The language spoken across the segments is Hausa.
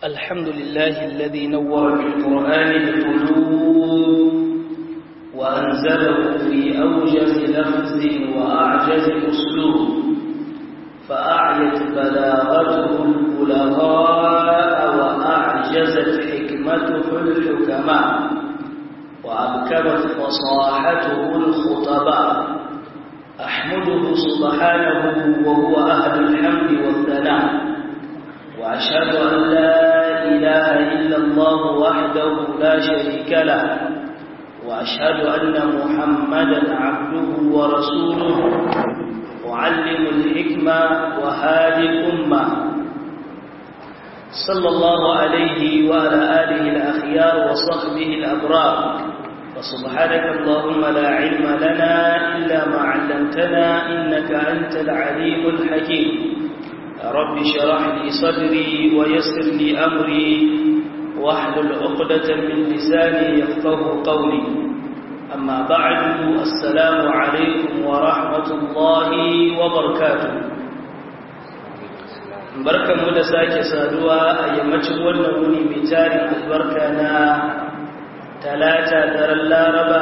الحمد لله الذي نور بالقرآن القلوب وأنزله في أوجز لفظ وأعجز أسلوب فأعيت بلاغته البلغاء وأعجزت حكمته الحكماء وأبكمت فصاحته الخطباء أحمده سبحانه وهو أهل الحمد والثناء وأشهد أن لا إله إلا الله وحده لا شريك له وأشهد أن محمدا عبده ورسوله معلم الحكمة وهادي الأمة صلى الله عليه وعلى آله الأخيار وصحبه الأبرار وسبحانك اللهم لا علم لنا إلا ما علمتنا إنك أنت العليم الحكيم رب شرح لي صدري ويسر لي أمري واحلل عقدة من لساني يفقه قولي أما بعد السلام عليكم ورحمة الله وبركاته barkan mu da sake saduwa a yammacin wannan wuni mai tarin albarka na talata daren laraba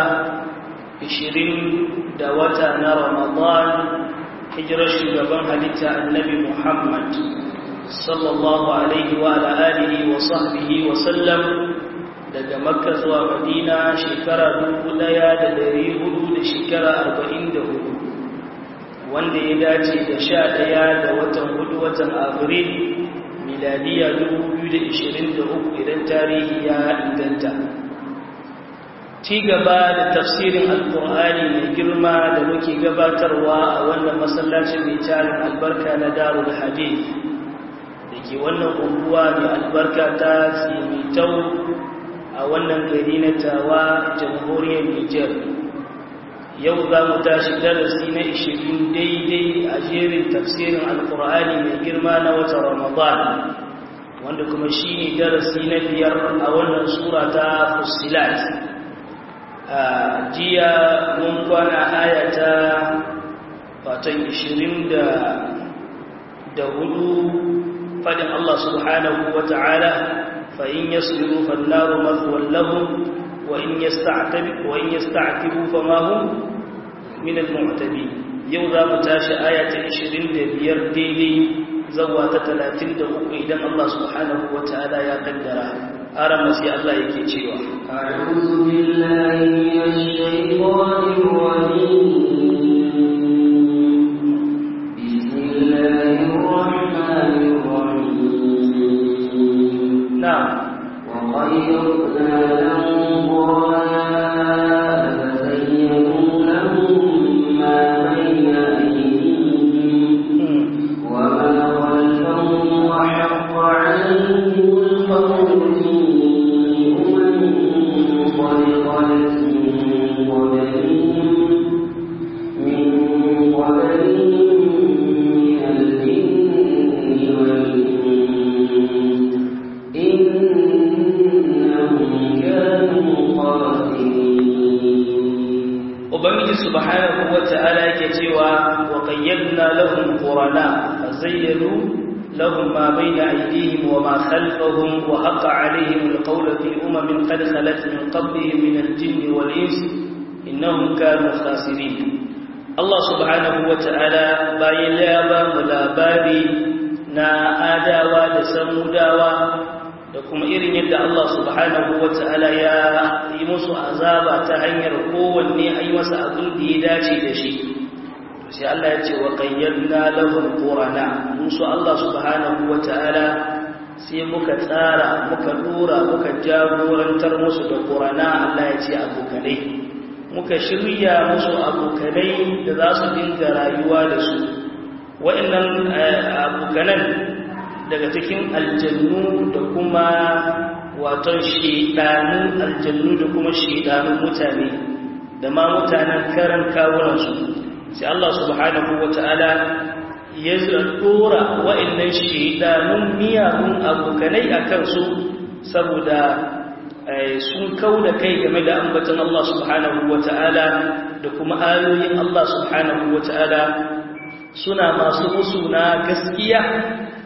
20 da wata na ramadan hijirar shugaban halitta annabi muhammad sallallahu alaihi wa alihi wa sahbihi wa sallam daga makka zuwa madina shekara dubu ɗaya da dari hudu da shekara arba'in da hudu wanda ya dace da sha ɗaya da watan hudu watan abril miladiya dubu biyu da ishirin da uku idan tarihi ya inganta ci gaba da tafsirin alkur'ani mai girma da muke gabatarwa a wannan masallacin mai tarin albarka na darul hadith da ke wannan unguwa mai albarka ta tsimitau a wannan gari na tawa jamhuriyar Nijar. Yau za mu tashi darasi na ishirin daidai a jerin tafsirin Alkur'ani mai girma na wata Ramadan, wanda kuma shi ne darasi na biyar a wannan sura ta Fusilat. A jiya mun kwana ayata fatan ishirin da hudu fadin Allah subhanahu wa ta'ala فإن يصبروا فالنار مثوى لهم وإن يستعتبوا وإن يستعتبوا فما هم من المعتبين yau za mu tashi aya ta 25 daidai zawa ta 33 idan Allah subhanahu wa ta'ala ya kaddara aran sai Allah yake cewa a'udhu billahi minash shaitanir rajim bismillahir rahmanir نعم وخيرنا لهم قرناء فزينوا لهم ما بين أيديهم وما خلفهم وحق عليهم القول في أمم قد خلت من قبلهم من قبلهم من الجن والإنس Ubangiji subhanahu wa ta'ala yake cewa wa qayyadna lahum qurana fazayyanu lahum ma bayna aydihim wa ma khalfahum wa haqa alayhim alqawlu fi umamin qad khalat min qablihim min al-jinni wal ins innahum kanu khasirin Allah subhanahu wa ta'ala bayan ya ba mu labari na adawa da samudawa da kuma irin yadda Allah subhanahu wa ta'ala ya yi musu azaba ta hanyar kowanne a yi masa abin da ya dace da shi sai Allah ya ce wa qayyadna lahum qurana musu Allah subhanahu wa ta'ala sai muka tsara muka dora muka jagorantar musu da qurana Allah ya ce abokanai muka shirya musu abokanai da za su dinga rayuwa da su wa'annan abokanan daga cikin aljannu da kuma waton shedanun aljannu da kuma shedanun mutane da ma mutanen karan kawunansu sai Allah subhanahu wata'ala ya dora wa'annan shedanun miyagun abokanai a kansu saboda sun kau da kai game da ambaton Allah subhanahu wata'ala da kuma ayoyin Allah subhanahu wata'ala suna masu musu na gaskiya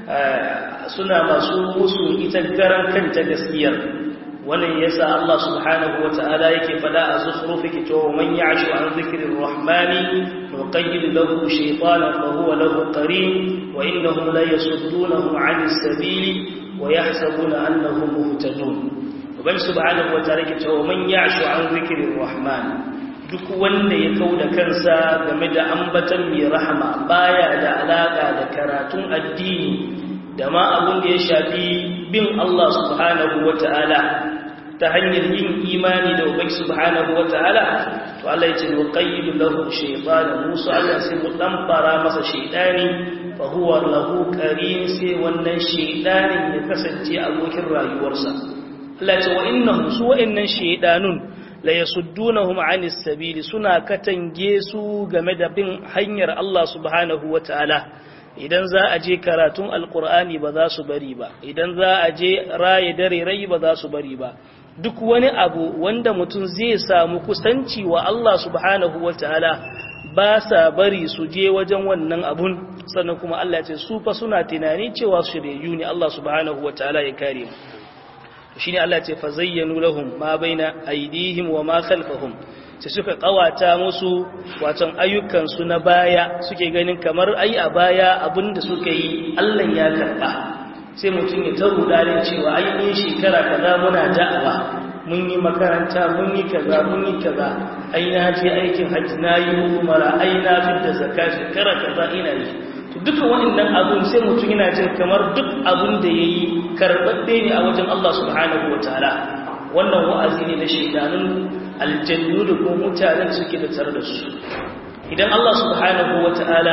suna masu musu ita garan kanta gaskiyar wannan yasa Allah subhanahu wata'ala yake fada a zukhrufi ke cewa man ya'shu an dhikrir rahmani nuqayyid lahu shaytanan fa huwa lahu qarin wa innahum la yasuddunahum 'anis sabili wa yahsabuna annahum muhtadun ubangi subhanahu wata'ala yake cewa man ya'shu an dhikrir rahman duk wanda ya kauda kansa game da ambatan mai rahama baya da alaka da karatun addini da ma abin da ya shafi bin Allah subhanahu wata'ala ta hanyar yin imani da ubangi subhanahu wata'ala to Allah ya ce wa qayyidu lahu shaytanan musu Allah sai mu dan fara masa shaytani fa huwa lahu qarin sai wannan shaytanin ya kasance abokin rayuwarsa Allah ya ce wa innahum su wa'annan shaydanun la yasuddunahum 'anis sabili suna katange su game da bin hanyar Allah subhanahu wata'ala idan za a je karatun alkur'ani ba za su bari ba idan za a je raye dare rai ba za su bari ba duk wani abu wanda mutum zai samu kusanci wa Allah subhanahu wataala ba sa bari su je wajen wannan abun sannan kuma Allah ce su fa suna tunani cewa shiryayyu ne Allah subhanahu wataala ya kare mu shine Allah ce fa zayyanu lahum ma baina aydihim wa ma khalfahum sai suka kawata musu waton ayyukansu na baya suke ganin kamar ai a baya abinda suka yi Allah ya karba sai mutum ya taru dalin cewa ai in shekara kaza muna da'awa mun yi makaranta mun yi kaza mun yi kaza ai na je aikin hajji na yi umara ai na fitar zakka shekara kaza ina yi to duka waɗannan abun sai mutum yana jin kamar duk abun da yayi karɓaɓɓe ne a wajen Allah subhanahu wataala wannan wa'azi ne na shaidanun aljannu da kuma mutanen suke da tare da su idan Allah subhanahu wata'ala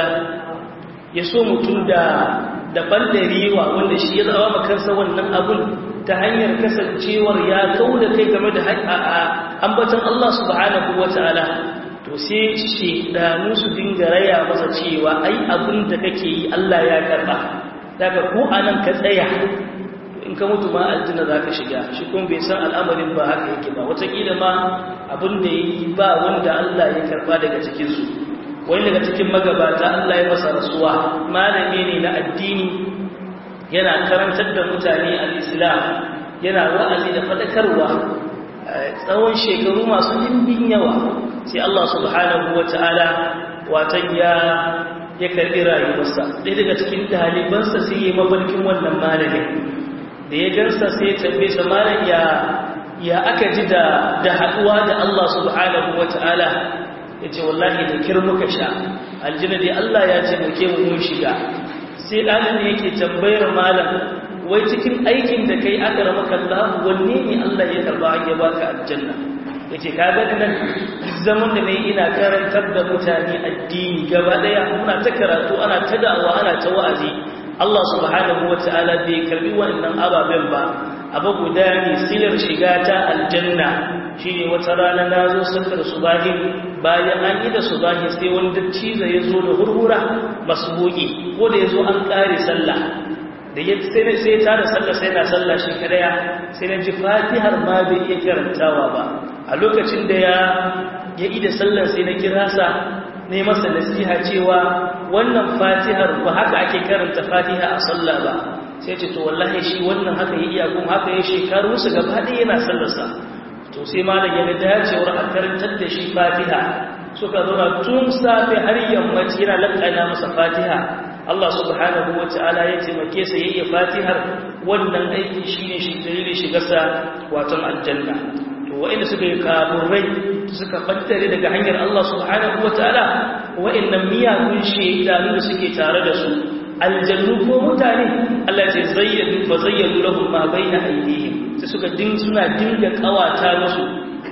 ya so mutum da da bandarewa wanda shi ya zama kansa wannan abun ta hanyar kasancewar ya kauda kai game da ambatan Allah subhanahu wata'ala to sai shaidanu su dinga raya masa cewa ai abun da kake yi Allah ya karba daga ko anan ka tsaya in ka mutu ma aljanna za ka shiga shi kuma bai san al'amarin ba haka yake ba wataƙila ma abin da ya yi ba wanda Allah ya karba daga cikinsu wani daga cikin magabata Allah ya masa rasuwa malami ne na addini yana karantar da mutane al'islam yana wa'azi da faɗakarwa tsawon shekaru masu limbin yawa sai Allah subhanahu wa ta'ala watan ya ya karɓi rayuwarsa ɗaya daga cikin ɗalibansa sai ya yi mafarkin wannan malamin da ya gansa sai ya tambaye sa malam ya ya aka ji da da haduwa da Allah subhanahu wataala yace wallahi da kir muka sha aljanna dai Allah ya ce muke mu mun shiga sai dalilin yake tambayar malam wai cikin aikin da kai aka ramaka Allah wanne ne Allah ya karba ya baka aljanna yace kaga nan zaman da nayi ina karantar da mutane addini gaba daya muna ta karatu ana ta da'awa ana ta wa'azi Allah subhanahu wa ta'ala bai karbi wannan ababen ba abu guda ne silar shiga ta aljanna shi ne wata rana na zo sakar subahi bayan an yi da subahi sai wani dattiza ya zo da hurhura masbuki ko da ya zo an ƙare sallah da ya sai sai ta da sallah sai na sallah shi kadaya sai na ji fatihar ma bai iya karantawa ba a lokacin da ya ya ida sallar sai na kira sa ne masa nasiha cewa wannan fatihar ba haka ake karanta fatiha a sallah ba sai ce to wallahi shi wannan haka ya iya kuma haka ya shekaru su gaba ɗaya yana sallarsa to sai malam ya ga dacewar a karantar da shi fatiha suka zauna tun safe har yammaci yana lakana masa fatiha Allah subhanahu wa ta'ala ya taimake sa yayi fatihar wannan aiki shine shi dalilin shigarsa watan aljanna to wa'inda suka yi kaburai suka battare daga hanyar Allah subhanahu wa ta'ala wa'innan miyagun shaidanu da suke tare da su aljannu ko mutane Allah ce zayyadu fa zayyadu lahum ma baina aydihim sai suka din suna dinga kawata musu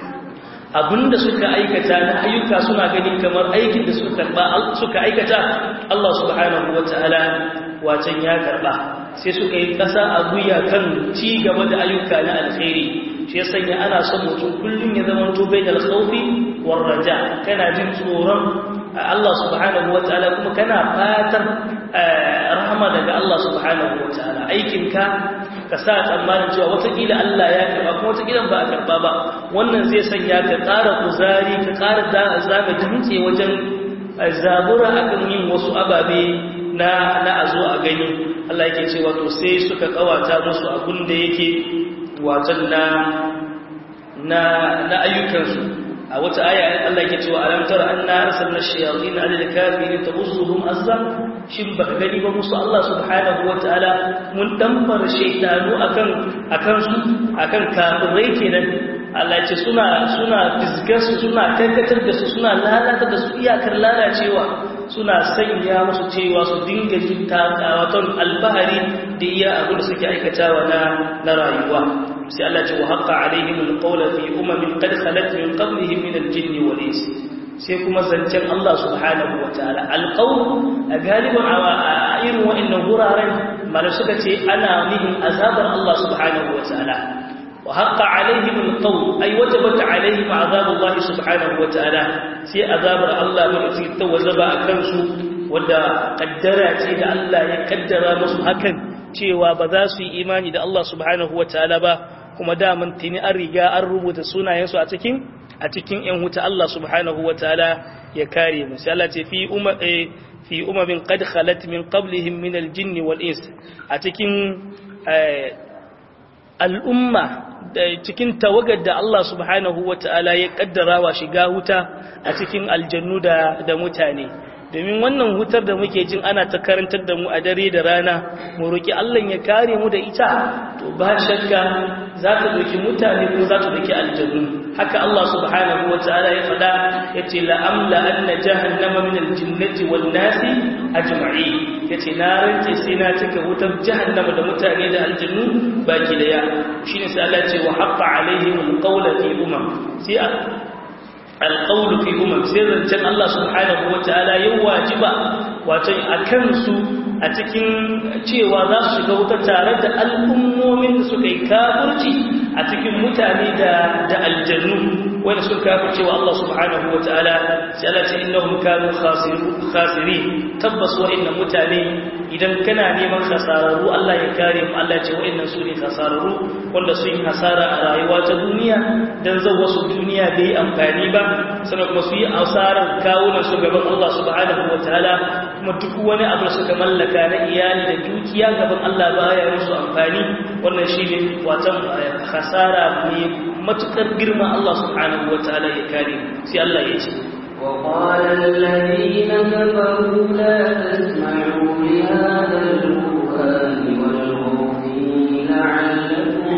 abinda suka aikata na ayyuka suna gani kamar aikin da suka karba suka aikata Allah subhanahu wa ta'ala wacan ya karba sai suka yi kasa a guya kan ci gaba da ayyuka na alkhairi shi ya sanya ana son mutum kullum ya zama to bai da alkhawfi war raja kana jin tsoron Allah subhanahu wataala kuma kana fatan rahama daga Allah subhanahu wataala aikin ka ka sa tsammanin cewa watakila Allah ya karba kuma watakila ba a karba ba wannan zai sanya ka ƙara kuzari ka ƙara zama dutse wajen zabura akan yin wasu ababe na na a zo a gani Allah yake cewa to sai suka kawata musu abin da yake watan na na na ayyukansu a wata aya Allah yake cewa alam tara anna arsalna ash-shayatin 'ala al-kafirin tabussuhum azza shin baka gani ba musu Allah subhanahu wataala mun dambar shaytanu akan akan su akan kafirai kenan Allah ce suna suna fisgar su suna kankatar da su suna lalata da su iyakar lalacewa suna sanya musu cewa su dinga jin takawaton albahari da iya abin da suke aikatawa na na rayuwa sai Allah ce wa haqqa alaihim alqawla fi umamin qad khalat min qablihim min aljinni wal ins sai kuma zancen Allah subhanahu wataala alqawl a galiban a irin wa'annan guraren mala suka ce ana nihin azabar Allah subhanahu wataala وحق عليهم القول أي وجبت عليهم عذاب الله سبحانه وتعالى سي عذاب الله من أتيت وزبا أكنسو ودا قدرات إذا الله يقدر مسو هكذا cewa ba za su yi imani da Allah subhanahu wa ta'ala ba kuma daman tuni an riga an rubuta sunayensu a cikin a cikin ‘yan wuta Allah subhanahu wa ta'ala ya kare mu sai Allah ce fi umma fi umamin qad khalat min qablihim min al-jinn wal ins a cikin al'umma da cikin tawagar da Allah subhanahu wa ta'ala ya kaddara wa shiga wuta a cikin aljannu da da mutane domin wannan hutar da muke jin ana ta karantar da mu a dare da rana mu roki Allah ya kare mu da ita to ba shakka za ta doki mutane ko za ta doki aljannu haka Allah subhanahu wa ta'ala ya faɗa yace la amla anna jahannama min aljinnati wan nasi ajma'in yace na rance sai na cika wutar jahannama da mutane da aljannu baki daya shine sai Allah ce wa haqqa alaihim alqawla fi umam sai alqawlu fi umam sai zancen Allah subhanahu wa ta'ala ya wajiba wato akan su a cikin cewa za su shiga wuta tare da al'ummomin da suka yi kafirci a cikin mutane da da aljannu wanda suka kafirce wa Allah subhanahu wa ta'ala sai Allah ce innahum kanu khasiri tabbas wa'annan mutane idan kana neman khasararru Allah ya kare mu Allah ce wa'annan su ne khasararru wanda sun yi hasara a rayuwa ta duniya dan zan wasu duniya bai amfani ba sannan kuma su yi asarar kawunan su gaban Allah subhanahu wa ta'ala kuma duk wani abu da suka mallaka na iyali da dukiya gaban Allah baya musu amfani wannan shine watan khasara ne matukar girma Allah subhanahu wa ta'ala ya kare sai Allah ya ce وقال الذين كفروا لا تسمعوا لهذا القرآن والغوا فيه لعلكم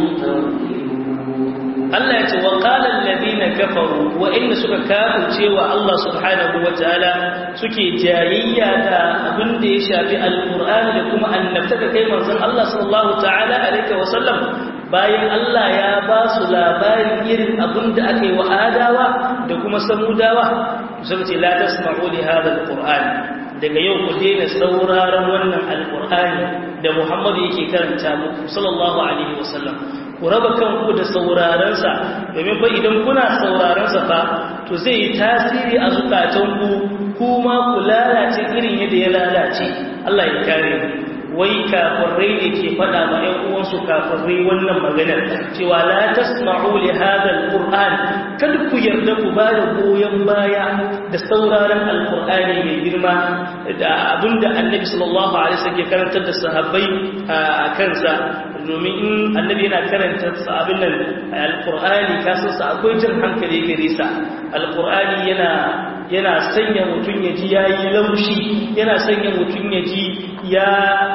تغفلون Allah ya ce wa qala alladhina kafaru wa inna suka kafirce wa Allah subhanahu wa ta'ala suke jayayya da abin da ya shafi alqur'ani da kuma annabtaka kai manzon Allah sallallahu ta'ala alaihi wa sallam bayan Allah ya ba su labarin irin abin da aka yi wa adawa da kuma samudawa suka ce la tasma'u li hadha alqur'an daga yau ku daina sauraron wannan alqur'ani da Muhammadu yake karanta muku sallallahu alaihi wa sallam ku raba kanku da saurarensa domin fa idan kuna saurarensa fa to zai yi tasiri a zukatanku kuma ku lalace irin yadda ya lalace Allah ya kare mu wai kafirai ne ke faɗa ma ‘yan uwansu kafirai wannan maganar cewa la tasma'u li hadha alquran kada ku yarda ku ba da goyon baya da sauraron alqur'ani mai girma da abinda annabi sallallahu alaihi wasallam ke karantar da sahabbai a kansa domin in annabi yana karanta abin nan alqur'ani kasan sa akwai jin hankali gare sa alqur'ani yana yana sanya mutum ya ji yayi laushi yana sanya mutum ya ji ya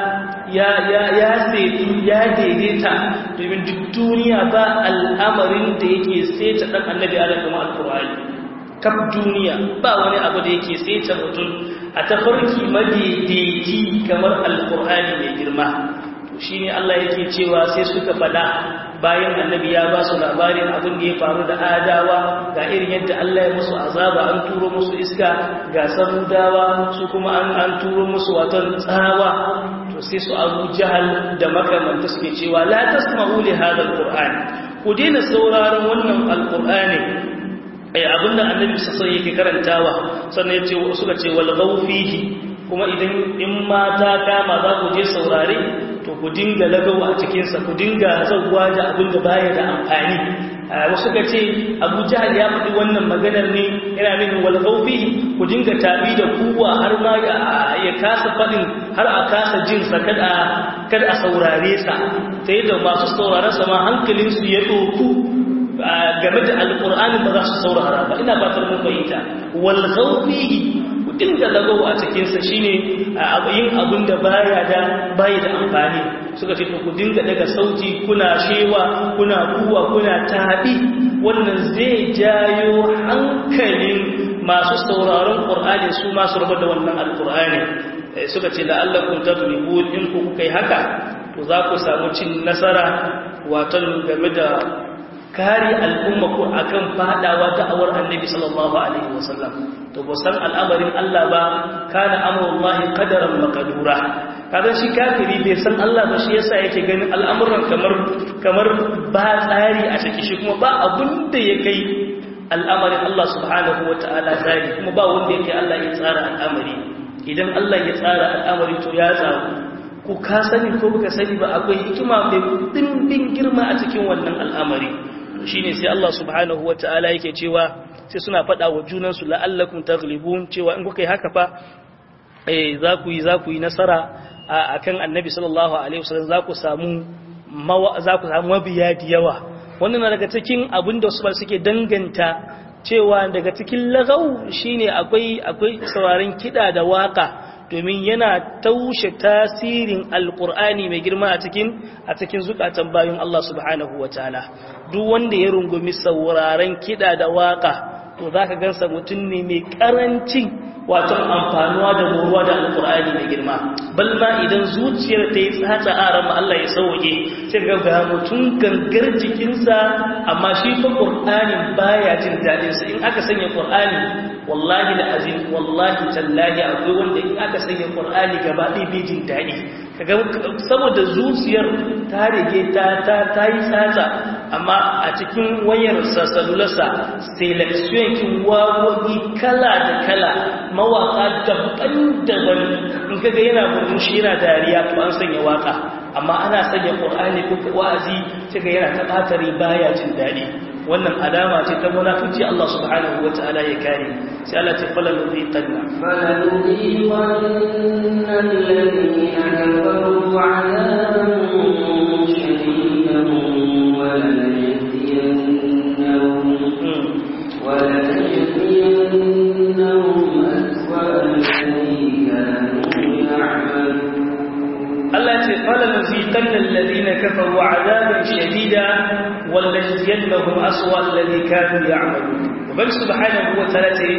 ya ya ya setu ya daidaita domin duk duniya ba al'amarin da yake seta dan annabi adam kuma alqur'ani kaf duniya ba wani abu da yake seta mutum a tafarki madaidaici kamar alqur'ani mai girma shi ne Allah yake cewa sai suka fada bayan annabi ya ba su labarin abin da ya faru da adawa ga irin yadda Allah ya musu azaba an turo musu iska ga samudawa su kuma an an turo musu watan tsawa to sai su abu jahal da makamanta suke cewa la tasma'u li hadha alquran ku daina sauraron wannan alqur'ani ai abinda annabi sai yake karantawa sannan yace suka ce wal ghawfihi kuma idan in mata kama za ku je saurare to ku dinga lagawa a cikinsa ku dinga zauwa da abin da baya da amfani wasu ka ce abu jahal ya faɗi wannan maganar ne yana nufin walƙaufi ku dinga tabi da kuwa har ma ya kasa faɗin har a kasa jinsa kada a saurare sa ta yadda masu saurare sa ma hankalinsu ya ɗoku game da alƙur'anin ba za su saurara ba ina fatar mun fahimta walƙaufi ku dinga lagawa a cikinsa shine yin abin da baya da baya da amfani suka ce ku dinga daga sauti kuna shewa kuna kuwa kuna tabi wannan zai jayo hankalin masu sauraron qur'ani su masu rubuta da wannan alqur'ani suka ce la'allakum tadribun in ku kai haka to za ku samu cin nasara watan game da kare al'umma ku akan fadawa da'awar annabi sallallahu alaihi wasallam to ba san al'amarin Allah ba kana amrullahi qadaran maqdura kaga shi kafiri bai san Allah ba shi yasa yake ganin al'amuran kamar kamar ba tsari a ciki shi kuma ba abun da ya kai al'amarin Allah subhanahu wataala tsari kuma ba wanda yake Allah ya tsara al'amari idan Allah ya tsara al'amari to ya tsaro ku ka sani ko baka sani ba akwai hikima mai dimbin girma a cikin wannan al'amari shine sai Allah subhanahu wataala yake cewa sai suna faɗa wa junansu la'allakum taghlibun cewa in kuka yi haka fa eh za ku yi za ku yi nasara akan annabi sallallahu alaihi wasallam za ku samu za ku samu mabiya da yawa wannan daga cikin abin da su suke danganta cewa daga cikin lagau shine akwai akwai sauraron kida da waka domin yana taushe tasirin alkur'ani mai girma a cikin a cikin zukatan bayan Allah subhanahu wataala duk wanda ya rungumi sauraron kida da waka to zaka gansa mutum ne mai karancin wato amfanuwa da moruwa da alkur'ani mai girma bal ma idan zuciyar ta yi tsatsa aran ma Allah ya sauke sai ga ga mutum gangar jikinsa amma shi fa qur'anin baya jin dadin sa in aka sanya qur'ani wallahi da azim wallahi tallahi akwai wanda in aka sanya qur'ani gaba ɗaya bai jin dadi kaga saboda zuciyar ta rige ta ta ta yi tsatsa amma a cikin wayar salularsa selection kin wawoyi kala da kala mawaka daban-daban in kaga yana murmushi yana dariya to an sanya waka amma ana sanya qur'ani ko wa'azi kaga yana ta batari baya jin dadi wannan alama ce ta munafici Allah subhanahu wata'ala ya kare sai Allah ce fala nuziqanna fala nuziqanna alladhina kafaru 'adaban shadidan wa lanajziyannahum ولنجزينهم أسوأ الذي كانوا يعملون Allah ce فلنذيقن الذين كفروا عذابا شديدا ولنجزينهم أسوأ الذي كانوا يعملون وبل سبحانه وتعالى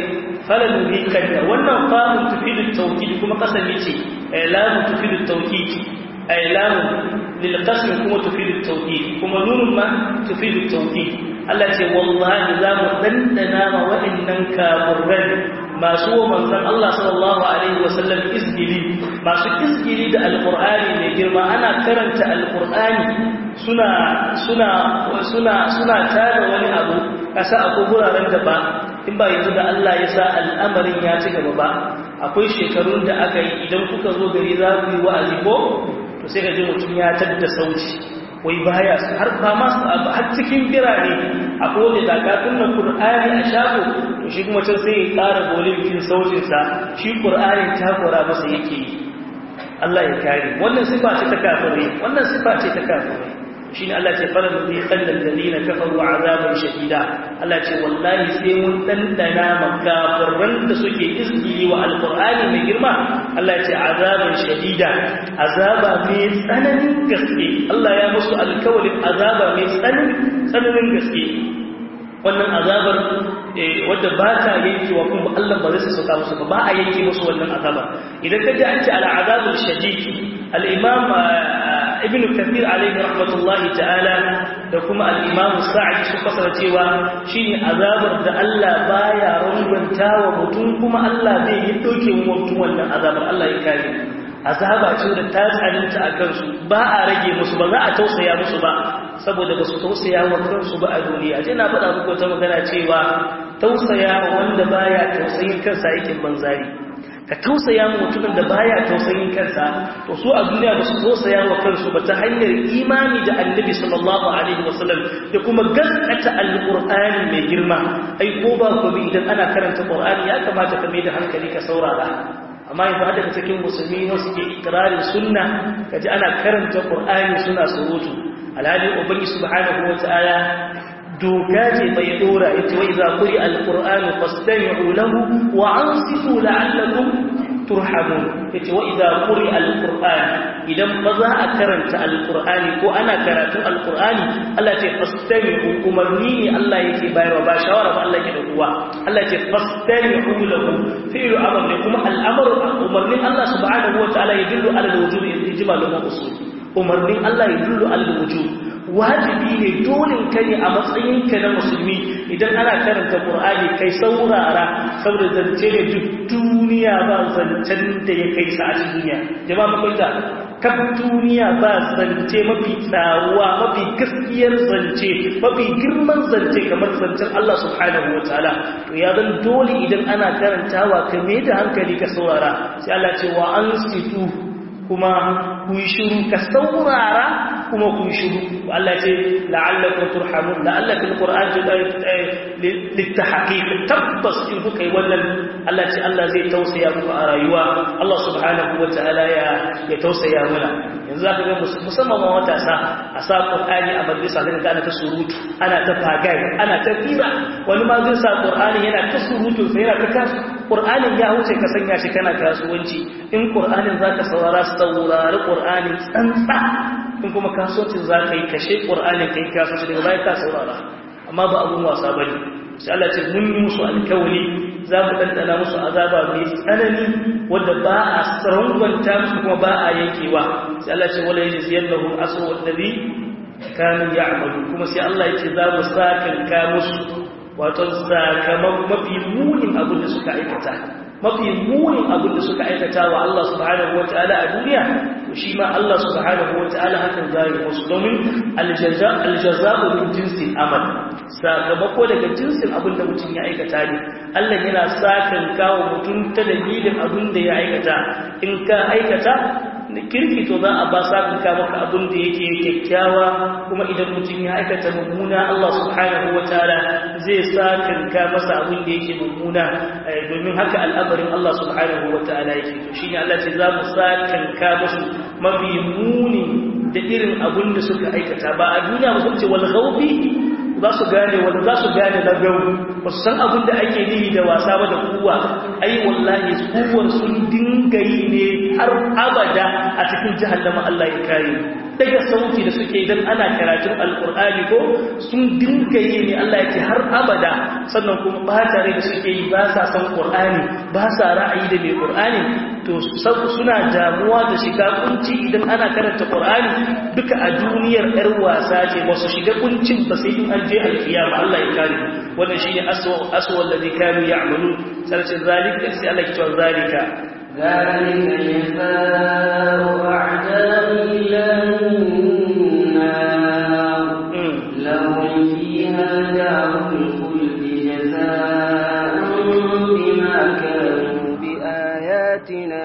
فلنذيقن wannan famun tufidu tawkid kuma kasami ce lamu tufidu tawkid ay lamu lil qasm kuma tufidu tawkid kuma nunun ma tufidu tawkid Allah ce wallahi za mu dandana ma waɗannan kaburran masu wa manzan Allah sallallahu Alaihi wasallam izgili masu izgili da alƙur'ani mai girma ana karanta alƙur'ani suna suna suna suna tada wani abu kasa akwai guraren da ba in ba yanzu da Allah ya sa al'amarin ya ci gaba ba akwai shekarun da aka yi idan kuka zo gari za ku yi wa'azi ko to sai ka ji mutum ya tadda sauti wai baya har ba masu har cikin birane a kowane dakatun na ƙur'ani a shago to shi kuma can sai ya ƙara bolin sautinsa shi ƙur'ani takura masa yake yi Allah ya kare wannan sifa ce ta kafirai wannan sifa ce ta kafirai shi ne Allah ce fara da zai tsallar dalila kafaru azabar shahida Allah ce wallahi sai mun ɗanɗana makafarran da suke izgili wa alƙur'ani mai girma Allah ce azabar shahida azaba mai tsananin gaske Allah ya musu alkawalin azaba mai tsananin gaske wannan azabar wadda ba ta yankewa kuma Allah ba zai sauka musu ba ba a yanke musu wannan azabar idan ka ji an ce al'azabul shadid al-imam ibn kathir alayhi rahmatullahi ta'ala da kuma al-imam sa'id su fasara cewa shine azabar da Allah baya runganta wa mutum kuma Allah zai yi doke mutum wannan azabar Allah ya kare azaba ce da ta tsananta a kansu ba a rage musu ba za a tausaya musu ba saboda ba su tausaya wa kansu ba a duniya je na faɗa muku ta magana cewa tausaya wa wanda baya tausayin kansa aikin banzari ka tausaya mu mutumin da baya tausayin kansa to su a duniya ba su tausaya wa kansu ba ta hanyar imani da annabi sallallahu alaihi wasallam da kuma gaskata alqur'ani mai girma ai ko ba ko bi idan ana karanta qur'ani ya kamata ka mai da hankali ka saurara amma yanzu hada da cikin musulmi ne suke ikrarin sunna kaji ana karanta qur'ani suna surutu alhali ubangi subhanahu wataala doka ce bai dora yace wa idza quri alqur'anu fastami'u lahu wa ansitu la'allakum turhamun yace wa idza quri alqur'an idan ba za a karanta alqur'ani ko ana karatun alqur'ani Allah ce fastami'u umarni ne Allah yake bayarwa ba shawara ba Allah yake da kuwa Allah ce fastami'u lahu fi'lu amr ne kuma al'amru umarnin Allah subhanahu wa ta'ala yadullu ala alwujub ijmalu usul umarnin Allah yadullu ala alwujub wajibi ne dole ka ne a matsayinka na musulmi idan ana karanta Qur'ani kai saurara saboda zance ne duk duniya ba zancen da ya kai sa a duniya jama'a mun fahimta kan duniya ba zance mafi tsaruwa mafi gaskiyar zance mafi girman zance kamar zancen Allah subhanahu wataala to ya zan dole idan ana karantawa ka mai da hankali ka saurara sai Allah ce wa ansitu kuma ku yi shiru ka saurara kuma ku yi shiru Allah ce la'allakum turhamun la'alla fil qur'an litahqiq tabbas in kuka yi wannan Allah ce Allah zai tausaya muku a rayuwa Allah subhanahu wataala ya ya tausaya mana yanzu zaka ga musamman ma matasa a sa qur'ani a majalisa zaka ga ana ta surutu ana ta fagai ana ta fira wani ma zai sa qur'ani yana ta surutu sai yana ta kasu qur'anin ya wuce ka sanya shi kana kasuwanci in qur'anin zaka saurara saurari qur'anin tsantsa in kuma kasuwancin zaka yi kashe qur'anin kai kasuwanci daga baya ka saurara amma ba abun wasa bane sai Allah ce mun yi musu alkawari za mu ɗanɗana musu azaba mai tsanani wadda ba a sarangwanta musu kuma ba a yankewa sai Allah ce wala yaji yallahu asu wallazi kanu ya'malu kuma sai Allah yake za mu sakanka musu wato sakamakon mafi munin abin da suka aikata mafi munin abin da suka aikata wa Allah subhanahu wataala a duniya to shi ma Allah subhanahu wataala hakan zai musu domin aljaza aljaza'u min jinsil amal sakamako daga jinsin abin da mutum ya aikata ne Allah yana sakan kawo mutum ta dalilin abin da ya aikata in ka aikata kirki to za a ba sakan ka maka abin da yake kyakkyawa kuma idan mutum ya aikata mummuna Allah subhanahu wataala zai sakan ka masa abin da yake mummuna domin haka al'amarin Allah subhanahu wataala yake to shine Allah ce za mu sakan ka musu mafi muni da irin abin da suka aikata ba a duniya mutum ce wal ghawbi za su gane wanda za su gane na gau ba su san abin da ake nihi da wasa ba da kuwa ai wallahi kuwar sun dinga yi ne har abada a cikin jahannama Allah ya kare daga sauti da suke idan ana karatun alkur'ani ko sun dinga yi ne Allah yake har abada sannan kuma ba tare da suke yi ba sa san qur'ani ba sa ra'ayi da mai qur'ani to suna damuwa da shiga kunci idan ana karanta qur'ani duka a duniyar yar wasa ce ba su shiga kuncin ba sai in an je alkiyama Allah ya kare wannan shine aswa aswa alladhi kanu ya'malu sai zalika sai Allah ya ce zalika ذلك جزاء أعداء الله النار لهم فيها دار الخلد جزاء بما كانوا بآياتنا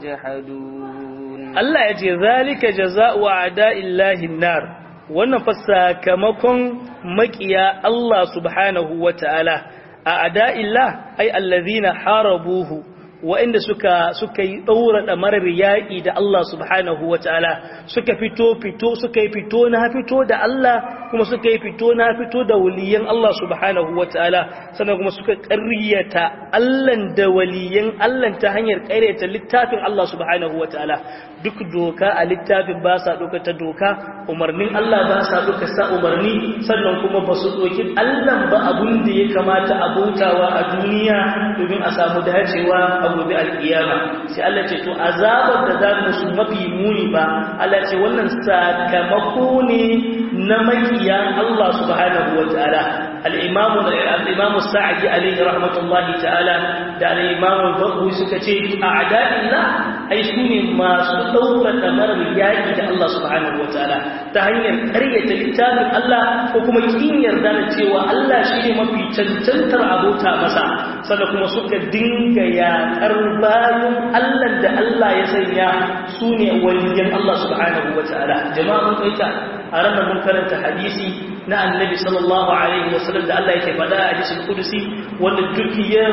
يجحدون الله يجي ذلك جزاء أعداء الله النار wannan fa sakamakon makiya Allah subhanahu wata'ala a ada'illah ay allazina harabuhu wa'inda suka suka yi daura da marar yaƙi da Allah subhanahu wataala suka fito fito suka yi fito na fito da Allah kuma suka yi fito na fito da waliyan Allah subhanahu wataala sannan kuma suka ƙaryata Allah da waliyan Allah ta hanyar ƙaryata littafin Allah subhanahu wataala duk doka a littafin ba sa doka ta doka umarnin Allah ba sa doka sa umarni sannan kuma ba su doki Allah ba abun da ya kamata a bautawa a duniya domin a samu dacewa a gobe alkiyama sai Allah ce to azabar da za musu mafi muni ba Allah ce wannan sakamako ne na makiya Allah subhanahu wataala al-imamu al-imamu sa'di alayhi rahmatullahi ta'ala da al-imamu al-baghawi suka ce a'da'illah ai sune masu daura kamar yaki da Allah subhanahu wataala ta hanyar ƙaryata littafin Allah ko kuma kin yarda da cewa Allah shine mafi cancantar abota masa sannan kuma suka dinga yaƙar bayan Allah da Allah ya sanya su ne waliyan Allah subhanahu wa ta'ala jama'a mun kaita a ranar mun karanta hadisi na annabi sallallahu alaihi wasallam da Allah yake faɗa a hadisul kudusi wanda duk ya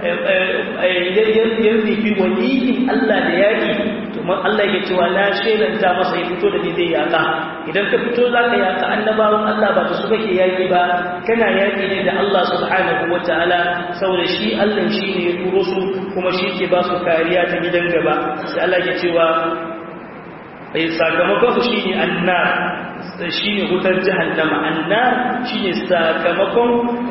ya nufi waliyin Allah da yaƙi to Allah yake cewa na shelanta masa ya fito da ni zai yaƙa idan ka fito za ka yaƙa annabawan Allah ba ta su kake yaƙi ba kana yaƙi ne da Allah subhanahu wa ta'ala saboda shi Allah shi ne ya turo su kuma shi ke ba su kariya ta gidan gaba sai Allah ke cewa sakamakon su shi ne annar shi ne wutar jahannama annar shi ne sakamakon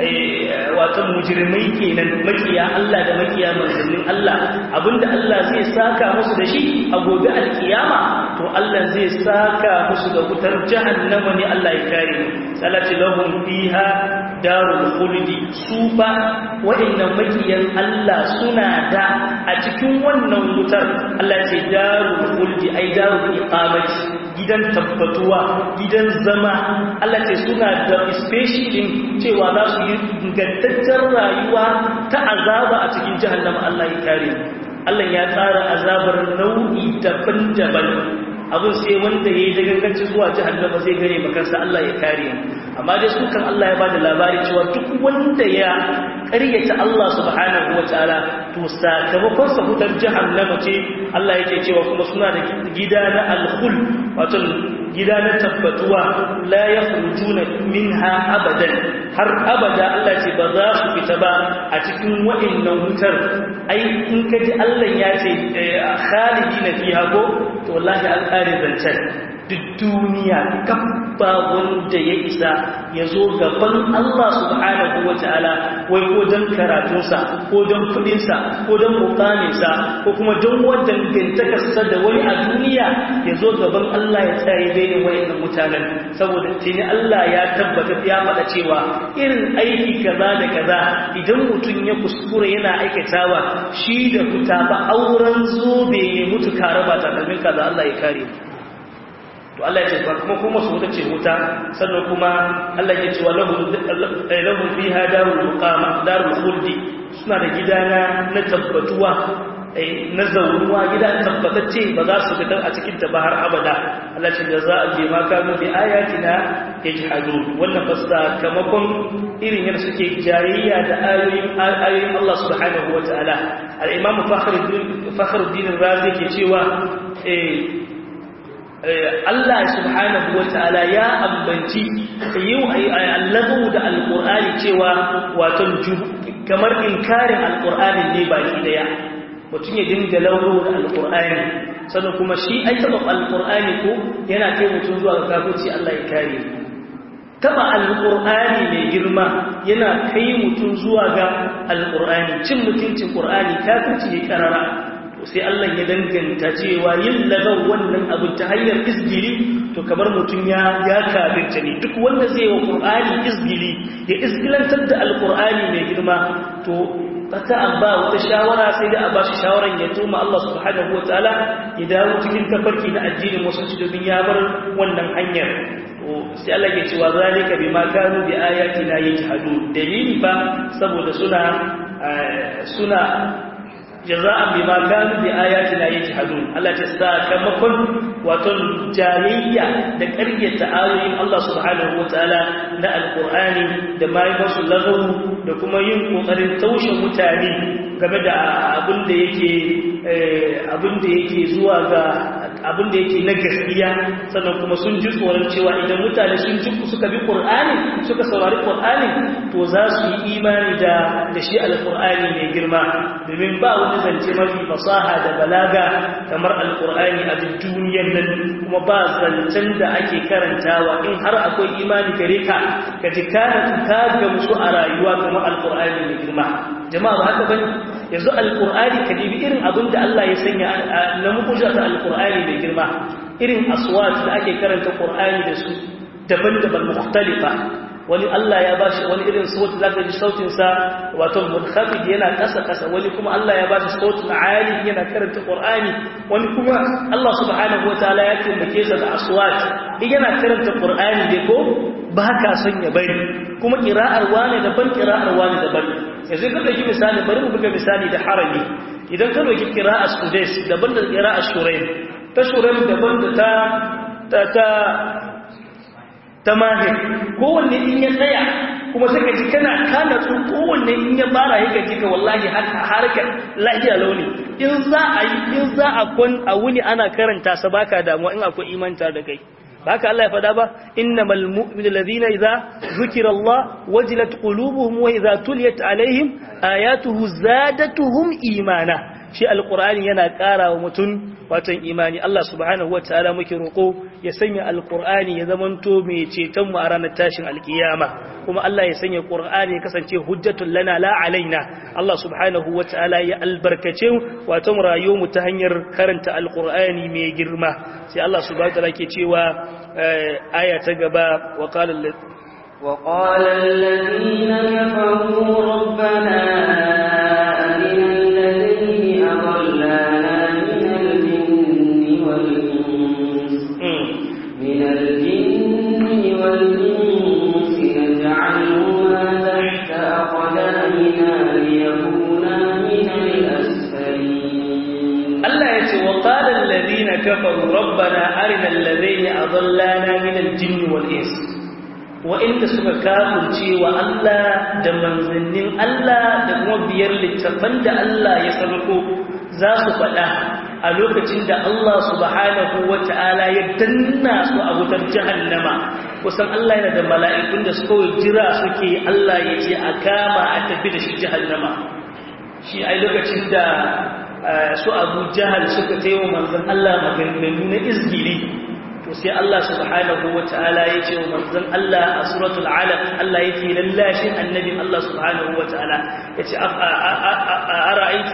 wata mujirmai kenan makiya Allah da makiya manzannin Allah abinda Allah zai saka musu da shi a gobe alkiyama to Allah zai saka musu da wutar jahannama ne Allah ya kare mu salati lahum fiha darul khuldi su ba wa'annan makiyan Allah suna da a cikin wannan wutar Allah ce darul khuldi ai darul iqamati gidan tabbatuwa gidan zama Allah ce suna da specialin cewa za su yi ingantaccen rayuwa ta azaba a cikin jahannama Allah ya kare Allah ya tsara azabar nau'i daban-daban abin sai wanda ya yi daganganci zuwa jahannama zai gane makarsa Allah ya kare amma dai su kan Allah ya bada labari cewa duk wanda ya ƙaryata Allah subhanahu wa ta'ala to sakamakon sa hutar jahannama ce Allah yake cewa kuma suna da gida na alkhul wato gida na tabbatuwa la yakhrujuna minha abadan har abada Allah ce ba za su fita ba a cikin wa'annan wutar ai in ka ji Allah ya ce khalidina fiha ko to wallahi alƙari zancen duk duniya kabba wanda ya isa ya zo gaban Allah subhanahu wa ta'ala wai ko don karatunsa ko don kudinsa ko don mukaminsa ko kuma don wadda gantakarsa da wani a duniya ya zo gaban Allah ya tsaye bayan wayannan mutanen saboda tuni Allah ya tabbata ya faɗa cewa irin aiki kaza da kaza idan mutum ya kuskura yana aikatawa shi da fita ba auren zobe ya mutu kare ba takalmin kaza Allah ya kare mu to Allah ya ce ba kuma kuma su wuta ce wuta sannan kuma Allah ya ce wa lahum fiha darul muqama darul khuldi suna da gidana na tabbatuwa na zaunuwa gida tabbatacce ba za su fitar a cikin ta ba har abada Allah ce da za a je ma kanu bi ayatina yajhadun wannan ba sakamakon irin yadda suke jayayya da ayoyin ayoyin Allah subhanahu wataala al-imam fakhruddin fakhruddin razi ke cewa eh Allah subhanahu wa ta'ala ya ambanci yau allahu da alƙur'ani cewa waton kamar inkarin alƙur'anin ne baki daya mutum ya dinga lauro da alƙur'ani sannan kuma shi ai taɓa alƙur'ani ko yana kai mutum zuwa ga kafirci Allah ya kare taɓa alƙur'ani mai girma yana kai mutum zuwa ga alƙur'ani cin mutuncin ƙur'ani kafirci ya karara sai Allah ya danganta cewa yin lagar wannan abin ta hanyar izgili to kamar mutum ya ya kafirta ne duk wanda zai wa Qur'ani izgili ya izgilantar da Al-Qur'ani mai girma to ta abba wata shawara sai da a ba shi shawaran ya tuma Allah subhanahu wataala ya dawo cikin tafarki na addinin musulunci domin ya bar wannan hanyar to sai Allah ya ce wa zalika bima kanu bi ayatina yajhadun dalili ba saboda suna suna jaza'an bima kanu bi ayatina yajhadun Allah ta sakamakon wato jayayya da ƙaryata ayoyin Allah subhanahu wataala na alqur'ani da mai masu lagawu da kuma yin kokarin taushe mutane game da abin da yake abin da yake zuwa ga abin da yake na gaskiya sannan kuma sun ji tsoron cewa idan mutane sun ji suka bi qur'ani suka saurari qur'ani to za su yi imani da da shi alqur'ani mai girma domin ba wani zance mafi fasaha da balaga kamar alqur'ani a duk duniyar nan kuma ba zancen da ake karantawa in har akwai imani gare ka ka ji kana ka ga musu a rayuwa kamar alqur'ani mai girma jama'a ba haka bane yanzu alqur'ani ka dibi irin abin da Allah ya sanya na mukuja ta alqur'ani mai girma irin aswat da ake karanta qur'ani da su daban-daban mukhtalifa wani Allah ya bashi wani irin sauti zaka ji sautin sa wato munkhafid yana kasa kasa wani kuma Allah ya bashi sautin ali yana karanta qur'ani wani kuma Allah subhanahu wataala ya taimake sa da aswat yana karanta qur'ani dai ko ba ka son ya bari kuma qira'ar wani daban qira'ar wani daban yanzu ka ɗauki misali bari mu buga misali da harami idan ka ɗauki ƙira'a sudais daban da ƙira'a shuraim ta shuraim daban da ta ta ta ta mahir kowanne in ya tsaya kuma sai ka ji kana kana tsu kowanne in ya fara yake ji ka wallahi harkar lahiya launi in za a yi in za a kwan a wuni ana karanta sa baka damuwa in akwai imanta da kai haka Allah ya fada ba innamal mu'minu alladhina idza zukira Allah wajilat qulubuhum wa idza tuliyat alaihim ayatuhu zadatuhum imana shi alqur'ani yana ƙara wa mutum watan imani Allah subhanahu wataala muke roko ya sanya alqur'ani ya zamanto mai ceton mu a ranar tashin alkiyama kuma Allah ya sanya qur'ani ya kasance hujjatul lana la alaina Allah subhanahu wataala ya albarkace watan rayuwar mu ta hanyar karanta alqur'ani mai girma sai Allah subhanahu wataala ke cewa aya ta gaba wa qala وقال الذين كفروا ربنا أرنا الذين أضلانا من الجن والإنس من الجن والإنس نجعلهما تحت أقدامنا ليكونا من الأسفلين الله يتي وقال الذين كفروا ربنا أرنا الذين أضلانا من الجن والإنس wa'inda suka kafurce wa Allah da manzannin Allah da kuma biyar littafan da Allah ya sarko za su faɗa a lokacin da Allah subhanahu wa ta'ala ya danna su a wutar jahannama kusan Allah yana da mala'ikun da suka jira suke Allah ya ce a kama a tafi da shi jahannama shi ai lokacin da su abu jahal suka taiwa manzan Allah maganganu na izgiri to sai Allah subhanahu wata'ala ya ce wa manzon Allah a suratul alaq Allah yake lallashin annabin Allah subhanahu wata'ala yace ara'aiti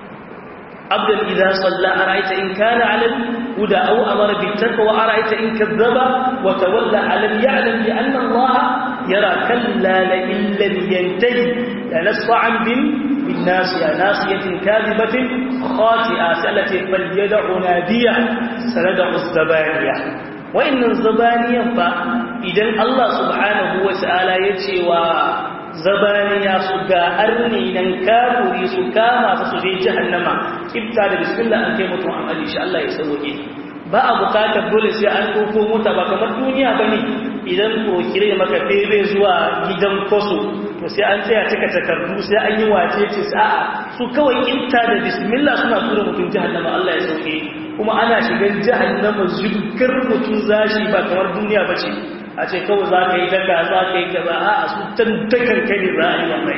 abdan idza salla ara'aita in kana 'ala huda aw amara bit taqwa ara'aita in kazzaba wa tawalla 'alam ya'lam bi anna Allah yara kalla la illa yantahi la nasfa'an bin بالناسية ناسية كاذبة خاطئة سألتي فليدع نادية سندع الزبانية وإن الزبانية فإذن الله سبحانه وتعالى يتشوى zabaniya su ga arni nan kafuri su kama su su je jahannama kibta da bismillah an kai mutum an ali shi Allah ya sauke ba a bukatar dole sai an ɗauko mota ba kamar duniya ba ne idan kire maka fere zuwa gidan kwaso to sai an tsaya cika takardu sai an yi wace ce sa'a su kawai kinta da bismillah suna tura mutum jahannama Allah ya sauke kuma ana shigan jahannama zubkar mutum zashi ba kamar duniya ba ce a ce kawai za ka yi daga za ka yi kaza a su tantakan kai ne za a yi mamaki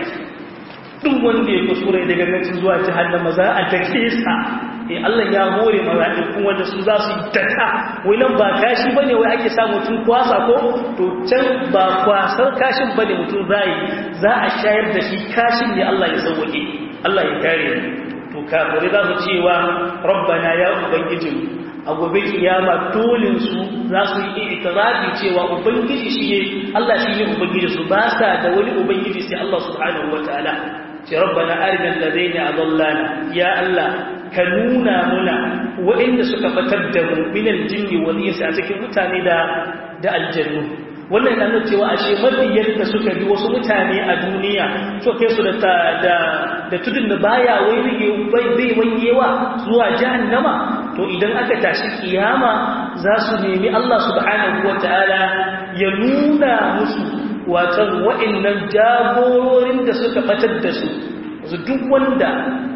duk wanda ya kuskure daga nan zuwa jahannama za a dake sa eh Allah ya hore mala'ikun wanda su za su yi daka wai nan ba kashi bane wai ake sa mutum kwasa ko to can ba kwasar kashin bane mutum zai za a shayar da shi kashin ne Allah ya sauke Allah ya kare to kafirai za su cewa rabbana ya ubangijin a gobe kiyama dolin su za su yi itirafi cewa ubangiji shi ne Allah shi ne ubangiji su ba sa da wani ubangiji sai Allah subhanahu wataala ce rabbana arina alladaina adallana ya Allah ka nuna muna waɗanda suka fatar da mu minal jinni wal insi a cikin mutane da da aljannu wannan yana nuna cewa ashe mabiyan da suka bi wasu mutane a duniya so kai su da da da tudun da baya wai bai bai wanyewa zuwa jahannama to idan aka tashi kiyama za su nemi Allah subhanahu wataala ya nuna musu watan waɗannan jagororin da suka batar da su duk wanda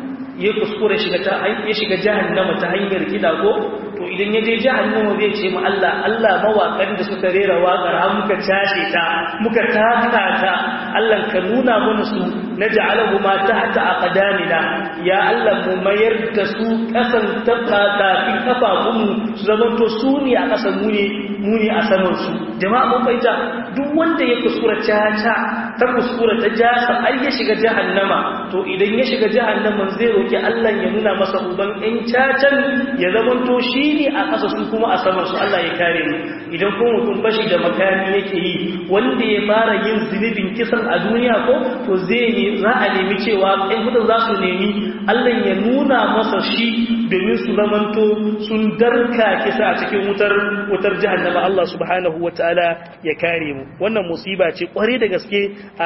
ya kuskure shiga ta ya shiga jahannama ta hanyar kida ko to idan ya je jahannama zai ce mu Allah Allah mawakan da suka rera waƙar har muka cashe ta muka taka ta Allah ka nuna mana su naj'alahu ma tahta aqdamina ya Allah mu mayar da su kasan tabata fi kafafun su zaman to su ne a kasan mu ne mu ne a saman su jama'a mun baita duk wanda ya kuskura caca ta kuskura ta jasa ai ya shiga jahannama to idan ya shiga jahannama zai roki Allah ya nuna masa uban ɗan cacan ya zaman to shi ne a ƙasa su kuma a saman su Allah ya kare mu idan kuma mutum bashi da makami yake yi wanda ya fara yin zunubin kisan a duniya ko to zai ne za a nemi cewa ɗan mutum za su nemi Allah ya nuna masa shi domin su zamanto sun darka kisa a cikin wutar wutar jahannama Allah subhanahu wataala ya kare mu wannan musiba ce kware da gaske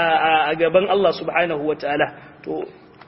a gaban Allah subhanahu wataala to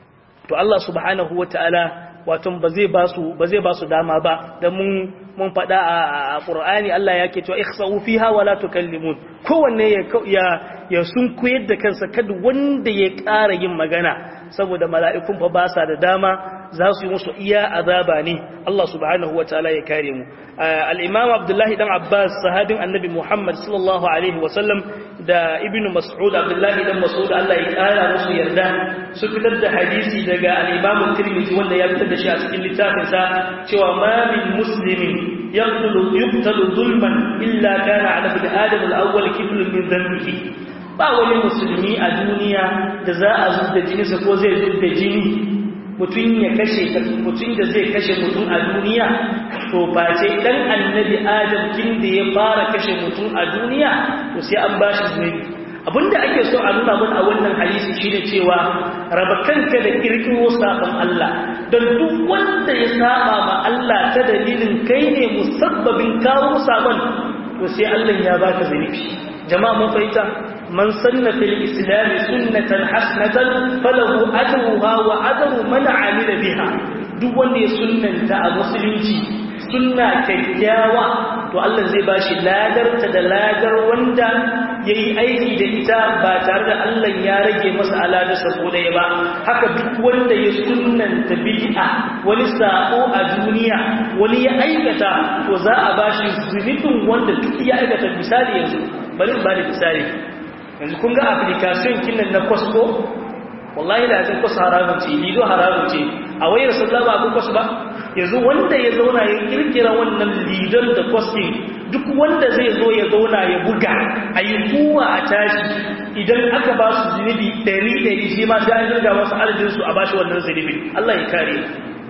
to Allah subhanahu wataala wato ba zai ba su ba zai ba su dama ba dan mun mun faɗa a Qur'ani Allah yake cewa ikhsa'u fiha wala tukallimun kowanne ya ya sun koyar da kansa kada wanda ya ƙara yin magana saboda mala'ikun fa ba sa da dama za su yi musu iya azaba ne Allah subhanahu wa ta'ala ya kare mu al-imam Abdullahi dan Abbas sahabin annabi Muhammad sallallahu alaihi wa sallam da ibn Mas'ud Abdullahi dan Mas'ud Allah ya kara musu yarda su fitar da hadisi daga al-imam Tirmidhi wanda ya fitar da shi a cikin littafinsa cewa ma min muslimin yaqtulu yuqtalu zulman illa kana ala ibn adam al-awwal kiflun min dhanbihi ba wani musulmi a duniya da za a zubda jininsa ko zai zubda jini mutum ya kashe mutum da zai kashe mutum a duniya to face dan annabi adam kin da ya fara kashe mutum a duniya to sai an bashi zunubi abinda ake so a nuna mana a wannan hadisi shine cewa raba kanka da kirkiro sabon Allah don duk wanda ya saba ma Allah ta dalilin kai ne musabbabin kawo sabon to sai Allah ya baka zunubi jama'a mun fahimta من سن في الإسلام سنة حسنة فله أجرها وأجر من عمل بها duk wanda ya sunnanta a musulunci sunna kyakkyawa to Allah zai bashi ladarta da ladar wanda yayi aiki da ita ba tare da Allah ya rage masa aladarsa ko ɗaya ba haka duk wanda ya sunnanta bid'a wani sako a duniya wani ya aikata to za a bashi zunubin wanda duk ya aikata misali yanzu bari ba da misali yanzu kun ga application kinan na Costco wallahi da zan kusa haramun ce lido haramun ce a wayar sallama abin kwasu ba yanzu wanda ya zauna ya kirkira wannan lidon da kwastin duk wanda zai zo ya zauna ya buga a yi kuwa a tashi idan aka ba su zunubi ɗari ɗari shi ma sai an jirga wasu adadinsu a bashi wannan zunubi Allah ya kare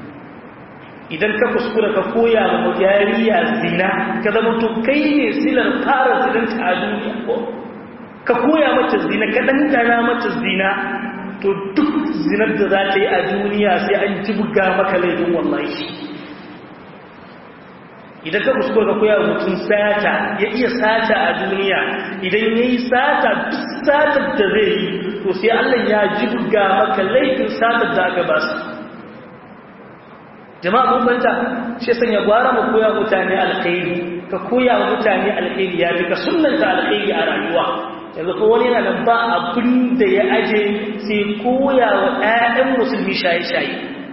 idan ka kuskura ka koya ma yariya zina ka zama to kai ne silar fara zinanta a duniya ko ka koya mata zina ka ɗanɗana mata zina to duk zinar da za ta yi a duniya sai an jibga maka laifin wallahi idan ka kuskura ka koya mutum sata ya iya sata a duniya idan ya yi sata duk satar da zai yi to sai allah ya jibga maka laifin satar da aka ba su jama'a mun fanta shi sanya gwara mu koya mutane alkhairi ka koya mutane alkhairi ya fi ka sunnanta alkhairi a rayuwa yanzu ko wani yana nan ba abin da ya aje sai koya wa ɗayan musulmi shaye-shaye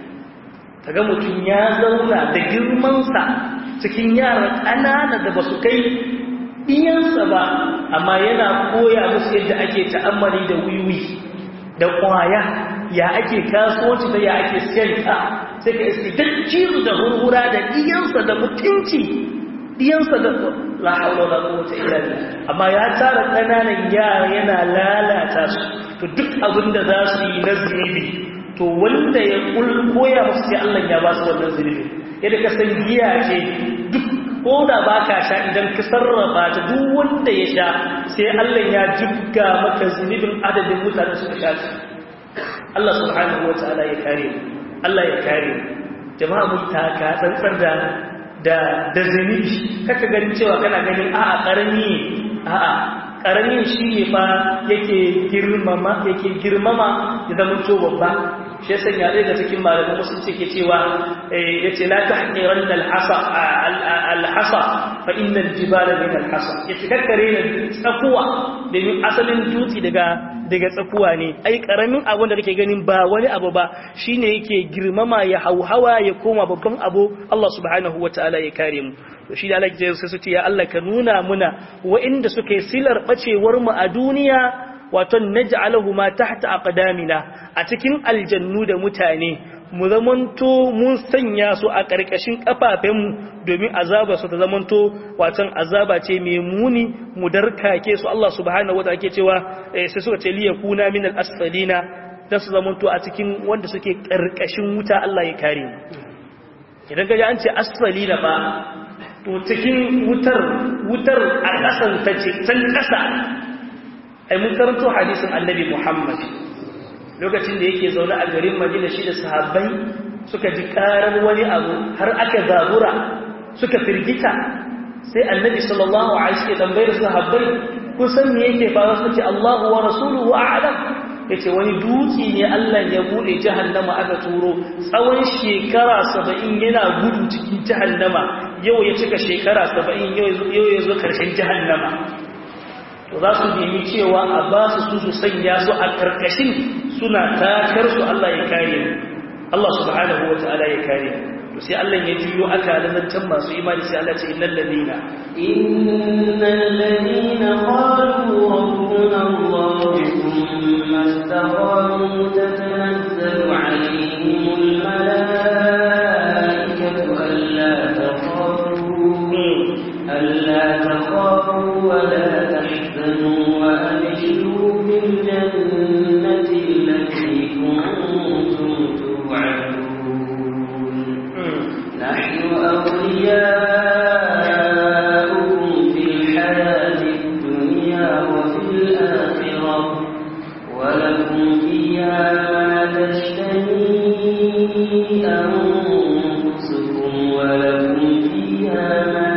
kaga mutum ya zauna da girmansa cikin yaran ƙanana da ba su kai iyansa ba amma yana koya musu yadda ake ta'ammali da wiwi da ƙwaya ya ake kasuwanci da ya ake siyarta sai ka iske dajjiru da hurhura da iyansa da mutunci diyansa da la haula wala quwwata illa billah amma ya tara kananan yara yana lalata su to duk abin da za su yi na zunubi to wanda ya koya musu sai Allah ya ba su wannan zunubi yadda ka san giya ce duk ko da ba ka sha idan ka sarrafa ta duk wanda ya sha sai Allah ya jibga maka zunubin adadin mutane suka sha ta Allah subhanahu wataala ya kare Allah ya kare jama'a mun taka tsantsar da da da zunubi kaka ganin cewa kana ganin a'a karami a'a karamin shi ne fa yake girmama yake girmama ya zama to babba shi yasa ya daga cikin malaman musulunci ke cewa yace la tahqiran al-hasa al-hasa fa inna al-jibala min al-hasa yace kakkare ne tsakuwa domin asalin dutse daga daga tsakuwa ne ai karamin abun da kake ganin ba wani abu ba shine yake girmama ya hauhawa ya koma babban abu Allah subhanahu wataala ya kare mu to shi da Allah ya sai su ce ya Allah ka nuna muna wa'inda suka yi silar bacewar mu a duniya wato naj'alahu ma tahta aqdamina a cikin aljannu da mutane mu zamanto mun sanya su a ƙarƙashin ƙafafenmu domin azaba su ta zamanto watan azaba ce mai muni mu darkake su Allah subhanahu wataala ke cewa sai suka ce liya kuna min al-asfalina dan su zamanto a cikin wanda suke ƙarƙashin wuta Allah ya kare mu idan ga an ce asfalina ba to cikin wutar wutar a ƙasan ta ce can ƙasa ai mun karanto hadisin annabi Muhammad lokacin da yake zaune a garin Madina shi da sahabbai suka ji karar wani abu har aka zabura suka firgita sai annabi sallallahu alaihi wasallam tambayar sahabbai kun san me yake faruwa suka ce Allahu wa rasuluhu a'lam yace wani dutse ne Allah ya bude jahannama aka turo tsawon shekara 70 yana gudu cikin jahannama yau ya cika shekara 70 yau yau ya zo karshen jahannama to za su nemi cewa a ba su su su sanya su a karkashin suna takar su Allah ya kare Allah subhanahu wa ta'ala ya kare to sai Allah ya jiyo aka lantan masu imani sai Allah ce innal ladina innal ladina qalu rabbuna Allah thumma istaqamu tatanazzalu alayhimul malaikatu alla takhafu alla takhafu wa la tahzanu wa abshiru bil jannati allati kuntum توعدون نحن أولياؤكم في الحياة الدنيا وفي الآخرة ولكم فيها ما تشتهي أنفسكم ولكم فيها ما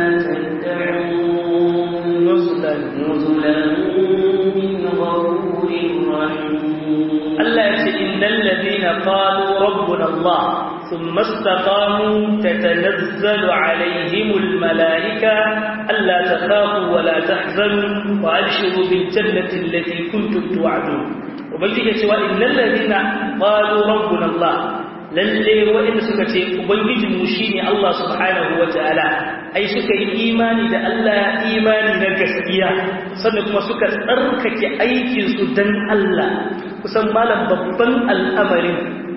تدعون نزلا نزلا من غفور رحيم Allah ya ce innal ladina qalu rabbuna Allah thumma istaqamu tatanazzalu alaihimul malaika alla takhafu wa la tahzanu wa abshiru bil jannati allati kuntum tu'adun ubangiji cewa innal ladina qalu rabbuna Allah lalle wa'inda suka ce ubangijin mu shine Allah subhanahu wa ta'ala ai suka yi imani da Allah imani na gaskiya sannan kuma suka tsarkake aikin su dan Allah kusan malam babban al'amarin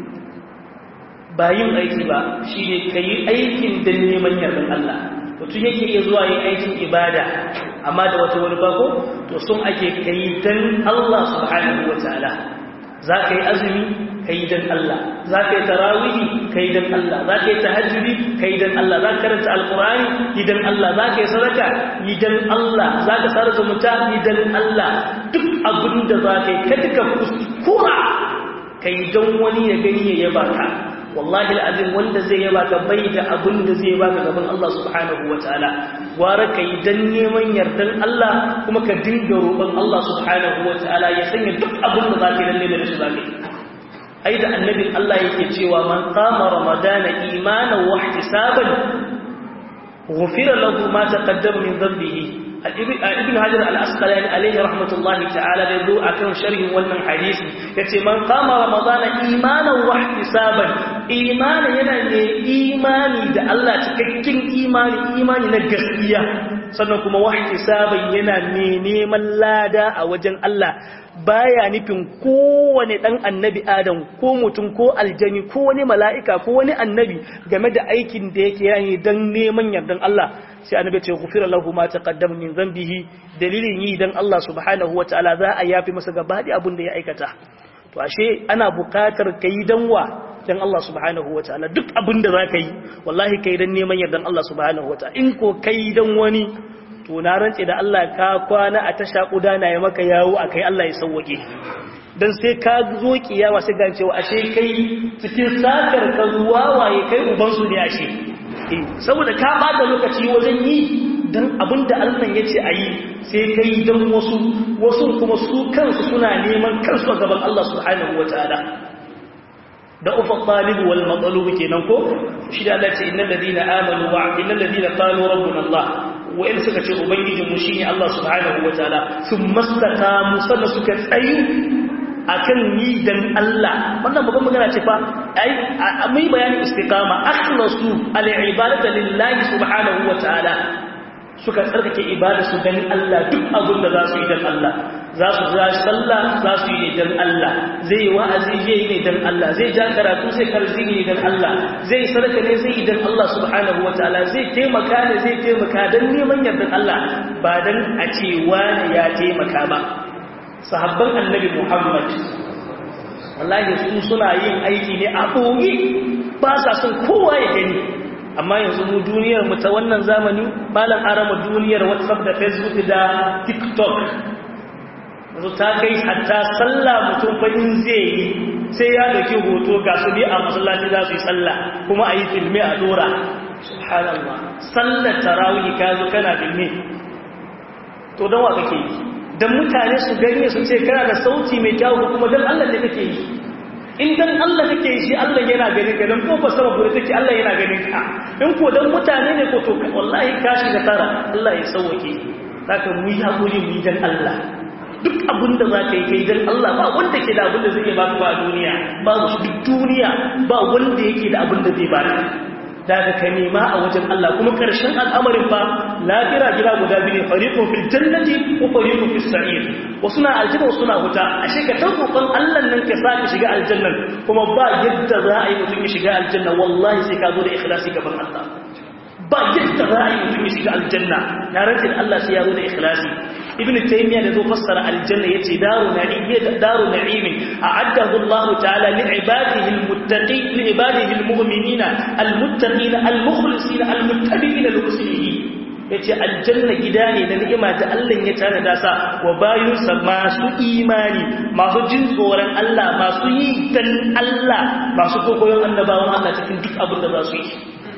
ba yin aiki ba shi ne ka yi aikin don neman yardar Allah mutum yake iya zuwa yin aikin ibada amma da wata wani bako to sun ake ka yi don Allah subhanahu wa ta'ala za ka yi azumi ka yi don Allah za ka yi tarawihi ka yi don Allah za ka yi tahajjudi ka yi don Allah za ka karanta alkurani yi don Allah za ka yi sadaka yi don Allah za ka tsara zumunta yi don Allah duk abin da za ka yi kada ka kuskura ka yi don wani ya gani ya yaba ka wallahi al'azim wanda zai yaba ka bai da abin da zai baka gaban Allah subhanahu wa ta'ala gwara ka yi don neman yardan Allah kuma ka dinga roƙon Allah subhanahu wa ta'ala ya sanya duk abin da za ka yi lalle da shi za ka yi ai da annabin Allah yake cewa man qama ramadana imanan wa ihtisaban ghufira lahu ma taqaddama min dhanbihi ibn hajar al-asqalani alayhi rahmatullahi ta'ala da zo akan sharhin wannan hadisi yace man qama ramadana imanan wa ihtisaban imani yana ne imani da Allah cikakken imani imani na gaskiya sannan kuma wa ihtisaban yana ne neman lada a wajen Allah baya nufin kowane dan annabi adam ko mutum ko aljani ko wani mala'ika ko wani annabi game da aikin da yake yi dan neman yardan Allah sai annabi ce gufira lahu ma taqaddama min dhanbihi dalilin yi dan Allah subhanahu wataala za a yafi masa gaba da abin da ya aikata to ashe ana buƙatar kai danwa dan Allah subhanahu wataala duk abin da zaka yi wallahi kai dan neman yardan Allah subhanahu wataala in ko kai dan wani to na rantse da Allah ka kwana a tasha kudana ya maka yawo akai Allah ya sauwake dan sai ka zo kiyawa sai ga cewa ashe kai cikin sakar ka zuwa waye kai uban su ne ashe saboda ka bada lokaci wajen yi dan abinda Allah ya ce ayi sai kai dan wasu wasu kuma su kansu suna neman kansu a gaban Allah subhanahu wataala da ufa talib wal matlub kenan ko shi da Allah ce innal ladina amanu wa innal ladina qalu rabbuna Allah wa in suka ce ubangijin mu shine Allah subhanahu wataala thumma istaqamu sannan suka tsayu akan ni dan Allah wannan babban magana ce fa ai mai bayanin istiqama akhlasu al-ibadatu lillahi subhanahu wataala suka tsarkake ibada su dan Allah duk abin da za su yi dan Allah za su za sallah za su yi dan Allah zai wa'azi zai yi ne dan Allah zai ja karatu sai karzi ne dan Allah zai sadaka ne zai yi dan Allah subhanahu wataala zai taimaka ne zai taimaka dan neman yardan Allah ba dan a ce wani ya taimaka ba sahabban annabi Muhammad wallahi su suna yin aiki ne a ɓoye ba sa son kowa ya gani amma yanzu mu duniyar mu ta wannan zamani malam arama duniyar whatsapp da facebook da tiktok yanzu ta kai hatta sallah mutum fa in zai yi sai ya dauki hoto ga su ne a masallaci za su yi sallah kuma a yi filme a dora subhanallah sallar tarawih ka zo kana filme to don wa kake yi don mutane su gani su ce kana da sauti mai kyau kuma don Allah ne kake yi in dan Allah kake yi shi Allah yana ganin ka dan ko ba sama gure take Allah yana ganin ka in ko dan mutane ne ko to wallahi ka shiga tara Allah ya sauke saka mu yi hakuri mu yi dan Allah duk abin da zaka yi kai dan Allah ba wanda ke da abin da zai baka ba a duniya ba duk duniya ba wanda yake da abin da zai baka daga ka nema a wajen Allah kuma karshen al'amarin fa lafira gida guda biyu fariqun fil jannati wa fariqun fis sa'ir wasu na aljanna wasu na wuta ashe ka tawakkalin Allah nan ka saka shiga aljanna kuma ba yadda za a yi mutum ya shiga aljanna wallahi sai ka zo da ikhlasi gaban Allah ba yadda za a yi mutum ya shiga aljanna na rantsi da Allah sai ya zo da ikhlasi ibn taymiya da zo fassara aljanna yace daru na'im daru na'im a'addahu Allah ta'ala li ibadihi almuttaqin li ibadihi almu'minina almuttaqin almukhlisin almuttabi'in lirusulihi yace aljanna gida ne da ni'ima da Allah ya tare da sa wa bayinsa masu imani masu jin tsoron Allah masu yi dan Allah masu kokoyon annabawan Allah cikin duk abin da za su yi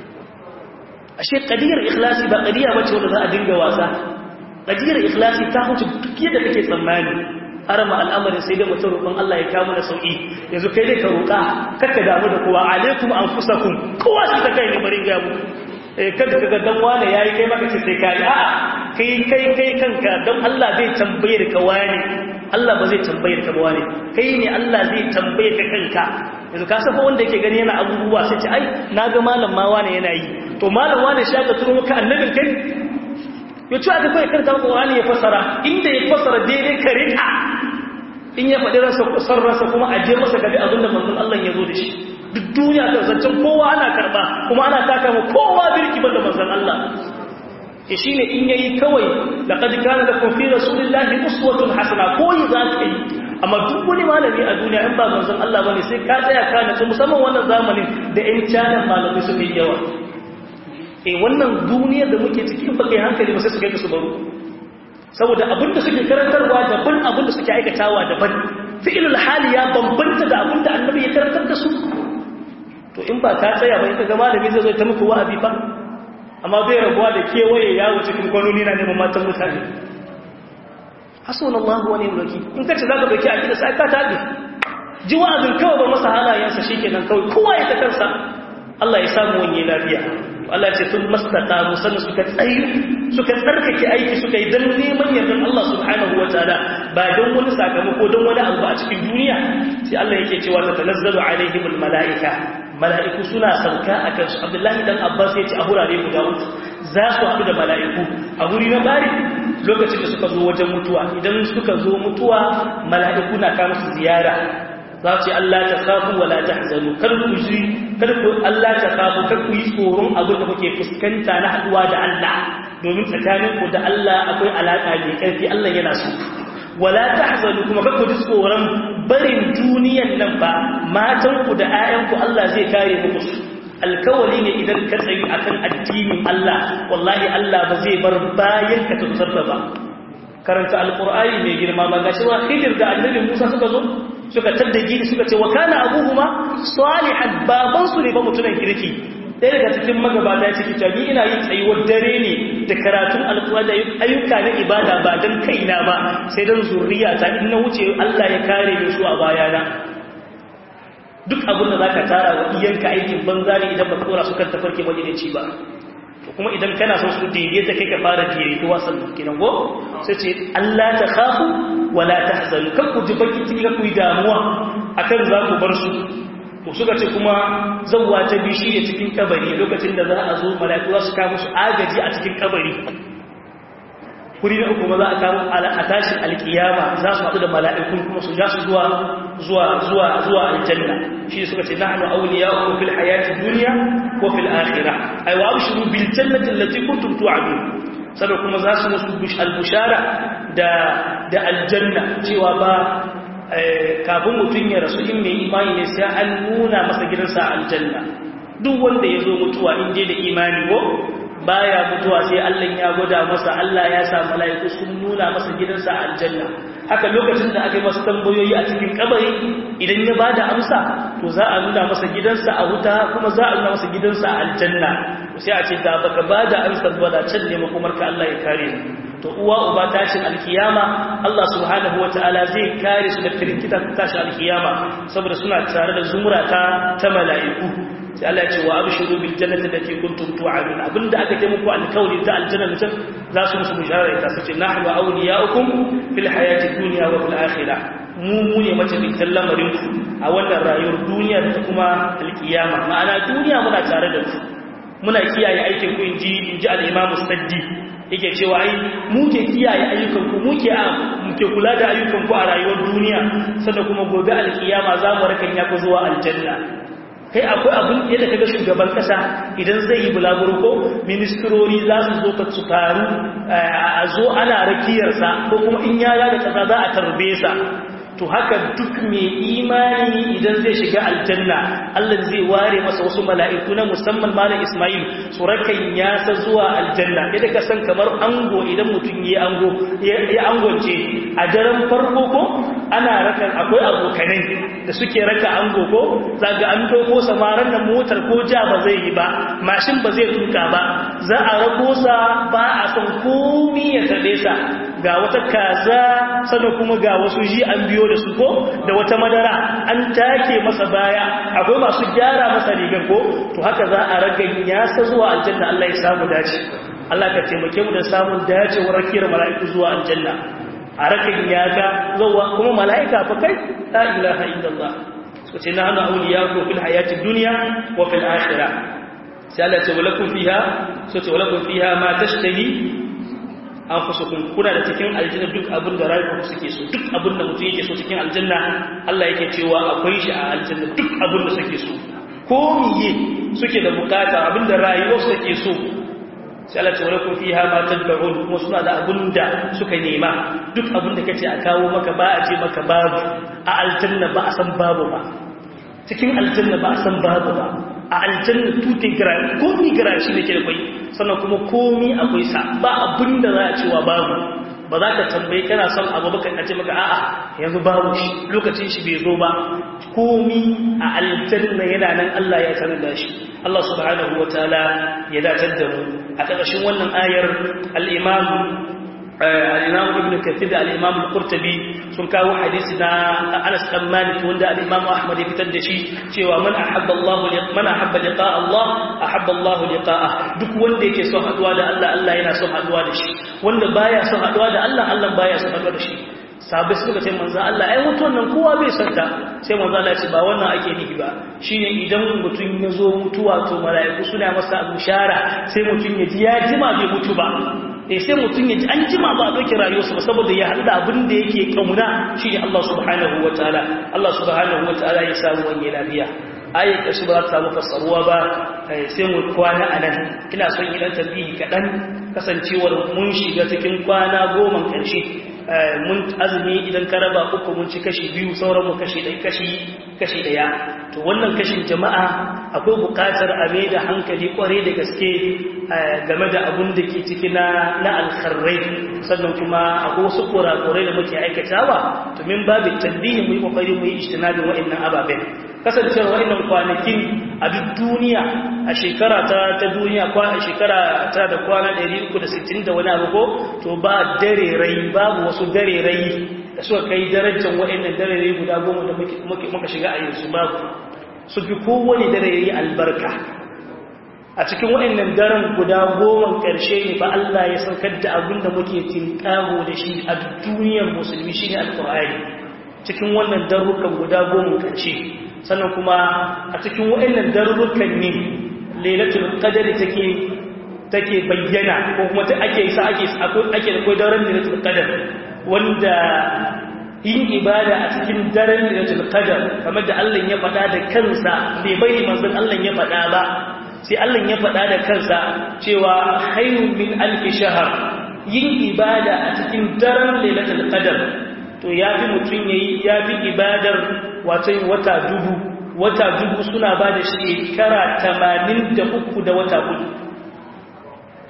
ashe qadiyar ikhlasi ba qadiya bace wanda za a dinga wasa qadiyar ikhlasi ta huce duk yadda kake tsammani arama al'amarin sai da mutum roƙon Allah ya kawo mana sauki yanzu kai dai ka roƙa kakka damu da kowa alaikum anfusakum kowa shi ta kai ne bari ga mu eh kada kaga dan wani yayi kai maka ce sai kai a'a kai kai kai kanka dan Allah zai tambaye ka wani Allah ba zai tambaye ka wani kai ne Allah zai tambaye ka kanka yanzu ka safa wanda yake gani yana abubuwa sai ce ai naga malam ma wani yana yi to malam wani shi aka turo maka annabin kai ya ci aka kai karanta maka wani ya fasara inda ya fasara daidai ka rika in ya faɗi ransa san ransa kuma a je masa gabi abinda manzon Allah ya zo da shi duk duniya ta zancen kowa ana karba kuma ana taka mu kowa birki banda manzon Allah e shine in yayi kawai laqad kana lakum fi rasulillahi uswatun hasana koyi za ka yi amma duk wani malami a duniya in ba manzon Allah bane sai ka tsaya ka natsu musamman wannan zamanin da ƴan canan malamai suka yi yawa eh wannan duniyar da muke ciki in baka yi hankali ba sai su kai ka su baro saboda abinda suke karantarwa daban abinda suke aikatawa daban fi'ilul hali ya bambanta da abinda annabi ya karantar da su to in ba ka tsaya ba in ka ga malami zai zo ta muku wa'azi fa amma bai rabuwa da kewaye yawo cikin kwanoni na neman matan mutane hasbunallahu wa ni'mal wakeel in kace zaka dauki akida sai ka tabi ji wa'azin kawai ba masa halayensa shikenan kawai kowa ya ta kansa Allah ya samu wani lafiya Allah ce sun mastaqamu sannan suka tsayi suka tsarkake aiki suka yi dan neman yardan Allah subhanahu wataala ba don wani sakamako don wani abu a cikin duniya sai Allah yake cewa ta tanazzalu alaihimul malaika mala'iku suna sauka akan su Abdullahi dan Abbas ya ce a hurare guda uku za su haɗu da mala'iku a guri na bari lokacin da suka zo wajen mutuwa idan suka zo mutuwa mala'iku na kama su ziyara za su yi Allah ta kafu wa la tahzanu kar ku ji kar ku Allah ta kafu kar ku yi tsoron abin da kuke fuskanta na haduwa da Allah domin tsakanin ku da Allah akwai alaka mai karfi Allah yana so wala tahzanu kuma kar ku ji tsoron barin duniyan nan ba matan ku da ƴaƴan ku Allah zai kare muku su alkawali ne idan ka tsayi akan addinin Allah wallahi Allah ba zai bar bayan ka tsarta ba karanta alqur'ani mai girma ba gashi wa khidir da annabi Musa suka zo suka tadda gini suka ce wa kana abuhuma salihan baban su ne ba mutunan kirki ɗaya daga cikin magabata ya ce kitabi ina yin tsayuwar dare ne da karatun alƙur'ani da ayyuka na ibada ba don kaina ba sai don zuriya ta in na wuce Allah ya kare ni su a bayana duk abin da zaka tara wa iyanka aikin banza ne idan ba ka dora su kan tafarki majalici ba kuma idan kana son su daidaita kai ka fara daidaituwa sannan kenan go sai ce Allah ta khafu wala tahzanu kan ku ji baki ciki ku yi damuwa akan za ku bar su to suka ce kuma zawwa ta bi shi ne cikin kabari lokacin da za a zo mala'iku su kawo musu agaji a cikin kabari kuri na uku za a kawo a tashin alkiyama za su haɗu da mala'ikun kuma su ja su zuwa zuwa zuwa zuwa aljanna shi suka ce nahnu awliya'ukum fil hayati dunya wa fil akhirah ay wa abshiru bil jannati allati kuntum tu'adun saboda kuma za su musu al-bushara da da aljanna cewa ba kafin mutum ya rasu in mai imani ne sai an nuna masa gidansa a aljanna duk wanda ya zo mutuwa in je da imani ko baya mutuwa sai Allah ya gwada masa Allah ya sa mala'iku sun nuna masa gidansa a aljanna haka lokacin da aka yi masa tambayoyi a cikin kabari idan ya bada amsa to za a nuna masa gidansa a wuta kuma za a nuna masa gidansa a aljanna sai a ce da baka bada amsa ba da can ne makomarka Allah ya kare ni to uwa uba tashin alkiyama Allah subhanahu wataala zai kare su da firkita tashin alkiyama saboda suna tare da zumurata ta mala'iku sai Allah ya ce wa abshiru bil jannati allati kuntum tu'adun abinda aka ce muku alkawari ta aljanna mutum za su musu bishara ita su ce nahnu awliya'ukum fil hayati dunya wa fil akhirah mu mu ne mace bintan lamarin ku a wannan rayuwar duniya da kuma alkiyama ma'ana duniya muna tare da ku muna kiyaye aikin ku inji inji al-imam saddi yake cewa ai muke kiyaye ayyukanku muke a muke kula da ayyukanku a rayuwar duniya sannan kuma gobe alkiyama za mu rakan ya ku zuwa aljanna kai akwai abin yadda kaga shugaban kasa idan zai yi bulaguro ko ministrori za su zo ka su taru a zo ana rakiyarsa ko kuma in ya da kasa za a tarbe sa to haka duk mai imani idan zai shiga aljanna Allah zai ware masa wasu mala'iku na musamman malam Ismail su rakan yasa zuwa aljanna idan ka san kamar ango idan mutum ya ango ya angonce a daren farko ko ana rakan akwai abokanai da suke raka ango ko zaga an dauko samaran da motar ko ja ba zai yi ba mashin ba zai tuka ba za a rako sa ba a san komai ya tabe sa ga wata kaza sannan kuma ga wasu ji an biyo da su ko da wata madara an take masa baya akwai masu gyara masa rigar ko to haka za a ragan ya sa zuwa aljanna Allah ya samu dace Allah ka taimake mu da samun dacewar rakiyar mala'iku zuwa aljanna a ragan ya ga zuwa kuma mala'ika fa kai la ilaha illallah so ce nahnu awliyaku fil hayatid dunya wa fil akhirah sai Allah ya ce walakum fiha so ce walakum fiha ma tashtahi an fusa kuna da cikin aljanna duk abin da rayuwa suke so duk abin da mutum yake so cikin aljanna Allah yake cewa akwai shi a aljanna duk abin da suke so ko miye suke da bukata abin da rayuwa suke so sai Allah ce walakum fiha ma tad'un kuma suna da abin da suka nema duk abin da kace a kawo maka ba a ce maka babu a aljanna ba a san babu ba cikin aljanna ba a san babu ba a aljanna tutin gira komi gira shi ne ke da kwai sannan kuma komi akwai sa ba abin da za a cewa babu ba za ka tambayi kana son abu baka a ce maka a'a yanzu babu shi lokacin shi bai zo ba komi a aljanna yana nan Allah ya sanar da shi Allah subhanahu wa ta'ala ya dacar da mu a ƙarƙashin wannan ayar al-imam al-imam ibn kathir da al-imam al-qurtubi sun kawo hadisi na Anas dan Malik wanda al-imam Ahmad ya fitar da shi cewa man ahabba Allah man ahabba liqa Allah ahabba Allah liqa'ah duk wanda yake son haduwa da Allah Allah yana son haduwa da shi wanda baya son haduwa da Allah Allah baya son haduwa da shi sabai suka ce manzo Allah ai mutuwan nan kowa bai santa sai manzo Allah ya ce ba wannan ake nufi ba shine idan mutum ya zo mutuwa to mala'iku suna masa bushara sai mutum ya ji ya jima bai mutu ba eh sai mutum ya ji an jima ba a ɗauki rayuwarsa ba saboda ya haɗu da abin da yake ƙauna shi ne Allah subhanahu wa ta'ala Allah subhanahu wa ta'ala ya samu wani lafiya ayat da su ba ta samu fassaruwa ba sai mu kwana a nan ina son yi ɗan tambihi kaɗan kasancewar mun shiga cikin kwana goma ƙarshe mun azumi idan ka raba uku mun ci kashi biyu sauran mu kashi ɗaya kashi kashi ɗaya to wannan kashin jama'a akwai buƙatar a mai da hankali ƙware da gaske game da abun da ke ciki na na alkharrai sannan kuma akwai wasu kurakurai da muke aikatawa to min babu tambihi mu yi kokari mu yi ijtinabin wa'annan ababen kasancewar wa'annan kwanakin a duk duniya a shekara ta ta duniya kwa a shekara ta da kwana 360 da wani abu ko to ba dare rai babu wasu dare rai da suka kai darajar wa'annan dare rai guda goma da muka shiga a yanzu babu su fi kowane dare rai albarka a cikin waɗannan daren guda goma ƙarshe ne ba Allah ya saukar da abin da muke tinƙaho da shi a duniyar musulmi shi ne alƙur'ani cikin wannan darukan guda goma ƙarshe sannan kuma a cikin waɗannan darukan ne lailatul qadr take take bayyana ko kuma ta ake sa ake ake da kai daren lailatul qadr wanda yin ibada a cikin daren lailatul qadr kamar da Allah ya faɗa da kansa bai bai manzon Allah ya faɗa ba sai Allah ya faɗa da kansa cewa hayrun min alfi shahar yin ibada a cikin daren lailatul qadr to yafi mutun yayi yafi ibadar wato wata dubu wata dubu suna ba da shekara 83 da wata hudu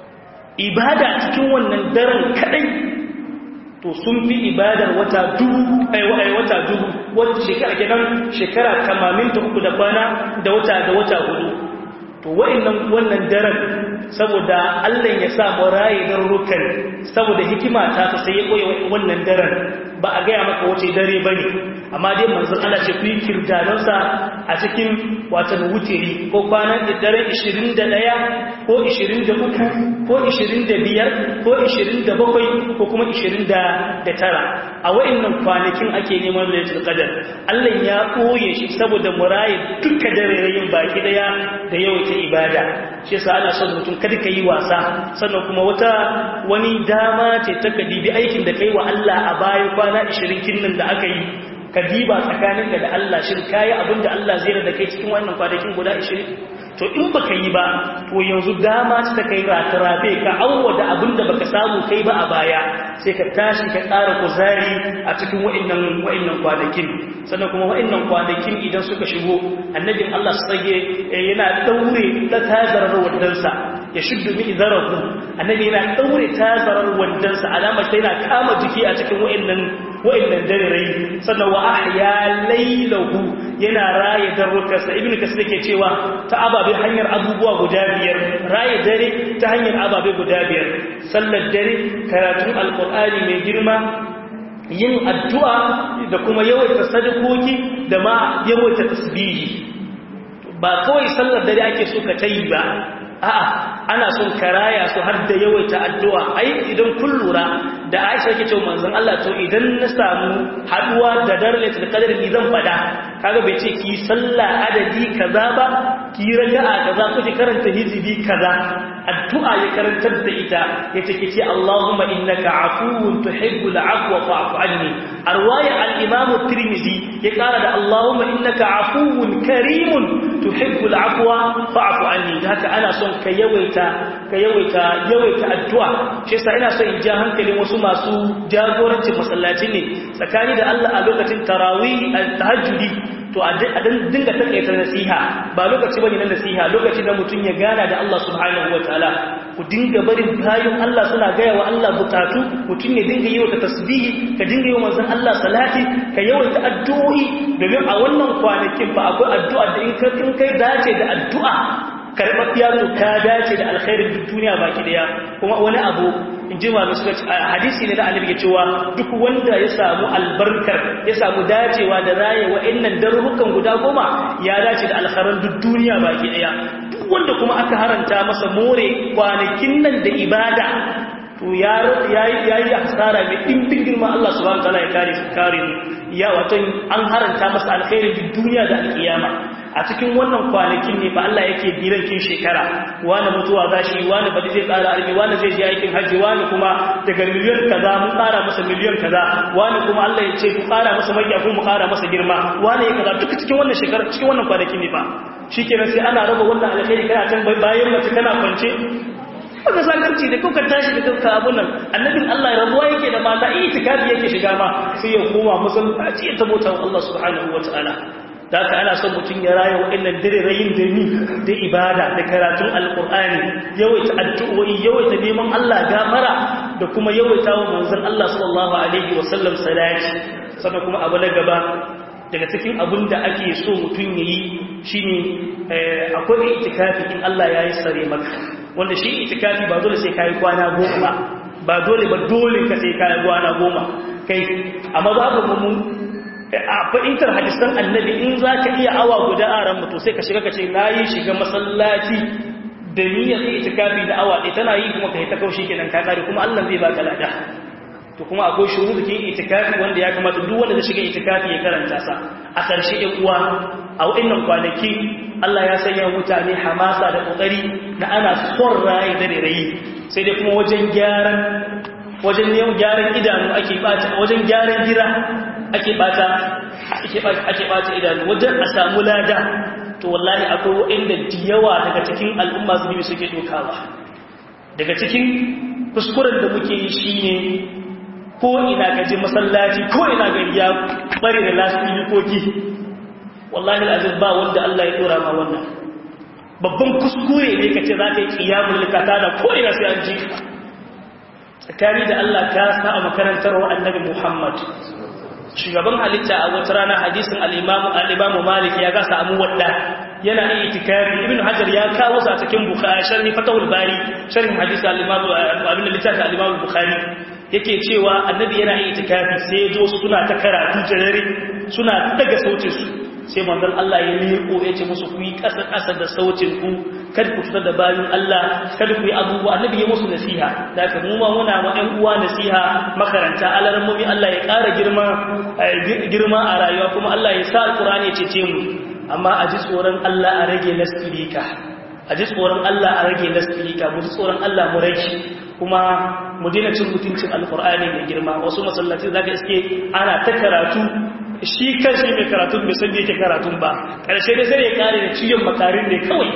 ibada cikin wannan daren kadai to sun fi ibadar wata dubu ai wata dubu wata shekara kenan shekara 83 da kwana da wata da wata hudu to wa'annan wannan daren saboda Allah ya sa mu raye garurukan saboda hikima ta ta sai ya koyi wannan daren ba a gaya maka wace dare bane amma dai manzon Allah ce ku yi kirdadan sa a cikin watan wutiri ko kwanan daren 21 ko 23 ko 25 ko 27 ko kuma 29 a wa'annan kwanakin ake neman lailatul qadar Allah ya koye shi saboda mu raye duka dare baki daya da yawaita ibada shi yasa ana son mutum kada ka yi wasa sannan kuma wata wani dama ce ta ka dibi aikin da kai wa Allah a baya kwana 20 kinnan da aka yi ka diba tsakaninka da Allah shin kayi abin da Allah zai da kai cikin wannan kwanakin guda 20 to in baka yi ba to yanzu dama ta kai ratarafe ka awwa da abin da baka samu kai ba a baya sai ka tashi ka ƙara kuzari a cikin wa'annan wa'annan kwanakin sannan kuma wa'annan kwanakin idan suka shigo annabin Allah su tsage yana daure ta tazarar wandansa ya shuddu mi zarahu annabi yana daure tazarar wandansa alamar sai yana kama jiki a cikin wa'annan wa'annan dare sannan wa ahya laylahu yana raye darrukarsa ibnu kasir yake cewa ta ababe hanyar abubuwa guda biyar raye dare ta hanyar ababe guda biyar sallar dare karatun alqur'ani mai girma yin addu'a da kuma yawaita sadakoki da ma yawaita tasbihi ba kawai sallar dare ake so ka tayi ba a'a ana son karaya su har da yawaita addu'a ai idan kun lura da Aisha yake cewa manzon Allah to idan na samu haduwa da darlatul qadr ni zan fada kaga bai ce ki sallah adadi kaza ba ki raka'a kaza ko ki karanta hizbi kaza addu'a ya karantar da ita yace ki ce Allahumma innaka afuwun tuhibbul afwa fa'fu anni arwaya al-imam at-tirmidhi ya kara da Allahumma innaka afuwun karimun tuhibbul afwa fa'fu anni haka ana son ka yawaita ka yawaita yawaita addu'a shi yasa ina son in ja hankalin wasu masu jagorancin masallaci ne tsakani da Allah a lokacin tarawih tahajjudi to a dinga takaita nasiha ba lokaci bane na nasiha lokaci da mutum ya gana da Allah subhanahu wataala ku dinga barin bayan Allah suna gaya wa Allah bukatu mutum ya dinga yi wa tasbihi ka dinga yi wa manzon Allah salati ka yawaita addu'o'i domin a wannan kwanakin ba akwai addu'a da in kai dace da addu'a karɓaɓɓiya to ka dace da alkhairin duk duniya baki daya kuma wani abu in ji malu suka hadisi ne da annabi ke cewa duk wanda ya samu albarkar ya samu dacewa da raye wa'annan darurrukan guda goma ya dace da alkhairan duk duniya baki daya duk wanda kuma aka haranta masa more kwanakin nan da ibada to ya yi hasara mai ɗimbin girma Allah subhanahu wa ta'ala ya kare su kare ya wato an haranta masa alkhairin duk duniya da alkiyama a cikin wannan kwanakin ne fa Allah yake birankin shekara wani mutuwa za shi wani badi zai tsara arbi wani zai je aikin hajji wani kuma daga miliyan kaza mun ƙara masa miliyan kaza wani kuma Allah ya ce ku ƙara masa mai ko mu ƙara masa girma wani ya kaza duka cikin wannan shekara cikin wannan kwanakin ne fa shikenan sai ana raba wannan alkhairi kana can bayan mace kana kwance wanda sakarci da kuka tashi da kanka abun nan annabin Allah ya rabuwa yake da mata itikafi yake shiga ma sai ya koma musulunci ya tabota Allah subhanahu wataala da haka ana son mutum ya raya waɗannan dirirayin da ni da ibada da karatun alƙur'ani yawaita addu'o'i yawaita neman Allah gamara da kuma yawaita wa manzon Allah sallallahu alaihi wasallam salati sannan kuma abu na gaba daga cikin abin da ake so mutum ya yi shine akwai itikafi in Allah ya yi sare maka wanda shi itikafi ba dole sai kayi kwana goma ba ba dole ba dole ka sai kayi kwana goma kai amma babu mun a fahimtar hadisan annabi in za ka iya awa guda a ran mutu sai ka shiga ka ce na yi shiga masallaci da niyyar itikafi da awa ɗaya tana yi kuma ka yi ta kaushi kenan ka kare kuma Allah zai baka lada to kuma akwai shuruɗin itikafi wanda ya kamata duk wanda zai shiga itikafi ya karanta sa a ƙarshe ɗin uwa a waɗannan kwanaki Allah ya sanya mutane hamasa da ƙoƙari na ana son raye da rayi sai dai kuma wajen gyaran wajen neman gyaran idanu ake bata wajen gyaran gira ake bata ake bata idanu wajen a samu lada to wallahi akwai waɗanda da yawa daga cikin al'umma zunubi suke dokawa daga cikin kuskuren da muke yi shine ko ina gaji masallaci ko ina gari ya bari da lasfilikoki wallahi al'azim ba wanda Allah ya dora ma wannan babban kuskure ne ka ce za ka yi ƙiyamun likata da ko'ina sai an ji tsakani da Allah ka sa a makarantar wa annabi Muhammad shugaban halitta a wata rana hadisin al'imamu al'imamu malik ya gasa amu wadda yana iya itikari ibn hajar ya kawo sa cikin bukhari sharhi fatawul bari sharhin hadisi al-imamu abin da littafi al-imamu bukhari yake cewa annabi yana iya itikafi sai ya zo suna ta karatu jarare suna daga sautin su sai manzon Allah ya miƙo ya ce musu ku yi ƙasa ƙasa da sautin ku kada ku fitar da bayan Allah kada ku yi abubuwa annabi ya musu nasiha da aka mu ma muna ma ƴan uwa nasiha makaranta alarammomi Allah ya ƙara girma girma a rayuwa kuma Allah ya sa alƙur'ani ya cece mu amma a ji tsoron Allah a rage lasfirika a ji tsoron Allah a rage lasfirika mu ji tsoron Allah mu rage kuma mu daina cin mutuncin alƙur'ani mai girma wasu masallaci zaka iske ana ta karatu shi kan shi mai karatun bai san yake karatun ba ƙarshe dai sai ya kare da ciyon makarin ne kawai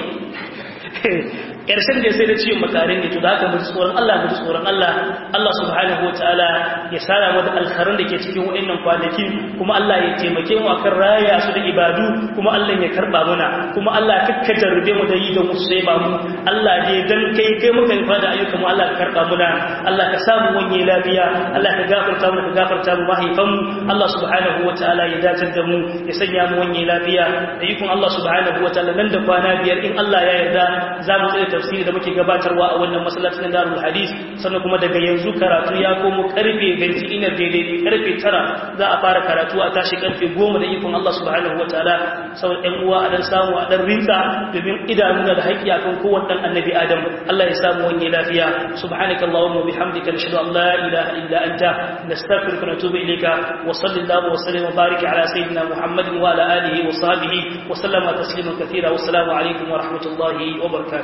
ƙarshen da sai da ciyon makarin ne to da haka mutu tsoron Allah mutu tsoron Allah Allah subhanahu wa ta'ala ya sara mu da alkharin da ke cikin wa'annan kwanaki kuma Allah ya taimake mu akan raya su da ibadu kuma Allah ya karba muna kuma Allah kakka jarrube mu da yi da musu sai ba mu Allah ne dan kai kai muka yi fada ayyukan mu Allah ka karba muna Allah ka samu wanye lafiya Allah ka gafarta mu ka gafarta mu mahaifan mu Allah subhanahu wa ta'ala ya dace da mu ya sanya mu wanye lafiya da ikon Allah subhanahu wa ta'ala nan da kwana biyar in Allah ya yarda za mu tsaya tafsiri da muke gabatarwa a wannan masallacin Darul Hadis sannan kuma daga yanzu karatu ya komo karfe 20 ina daidai karfe 9 za a fara karatu a tashi karfe 10 da ikon Allah subhanahu wataala sau ɗan uwa a dan samu a dan rinsa domin idanuna da haƙƙi akan kowanne dan annabi Adam Allah ya samu wani lafiya subhanaka allahumma bihamdika nashhadu an la ilaha illa anta nastaghfiruka wa natubu ilayka wa sallallahu wa sallim wa barik ala sayyidina Muhammadin wa ala alihi wa sahbihi wa sallama tasliman kathira wa assalamu alaikum wa rahmatullahi wa barakatuh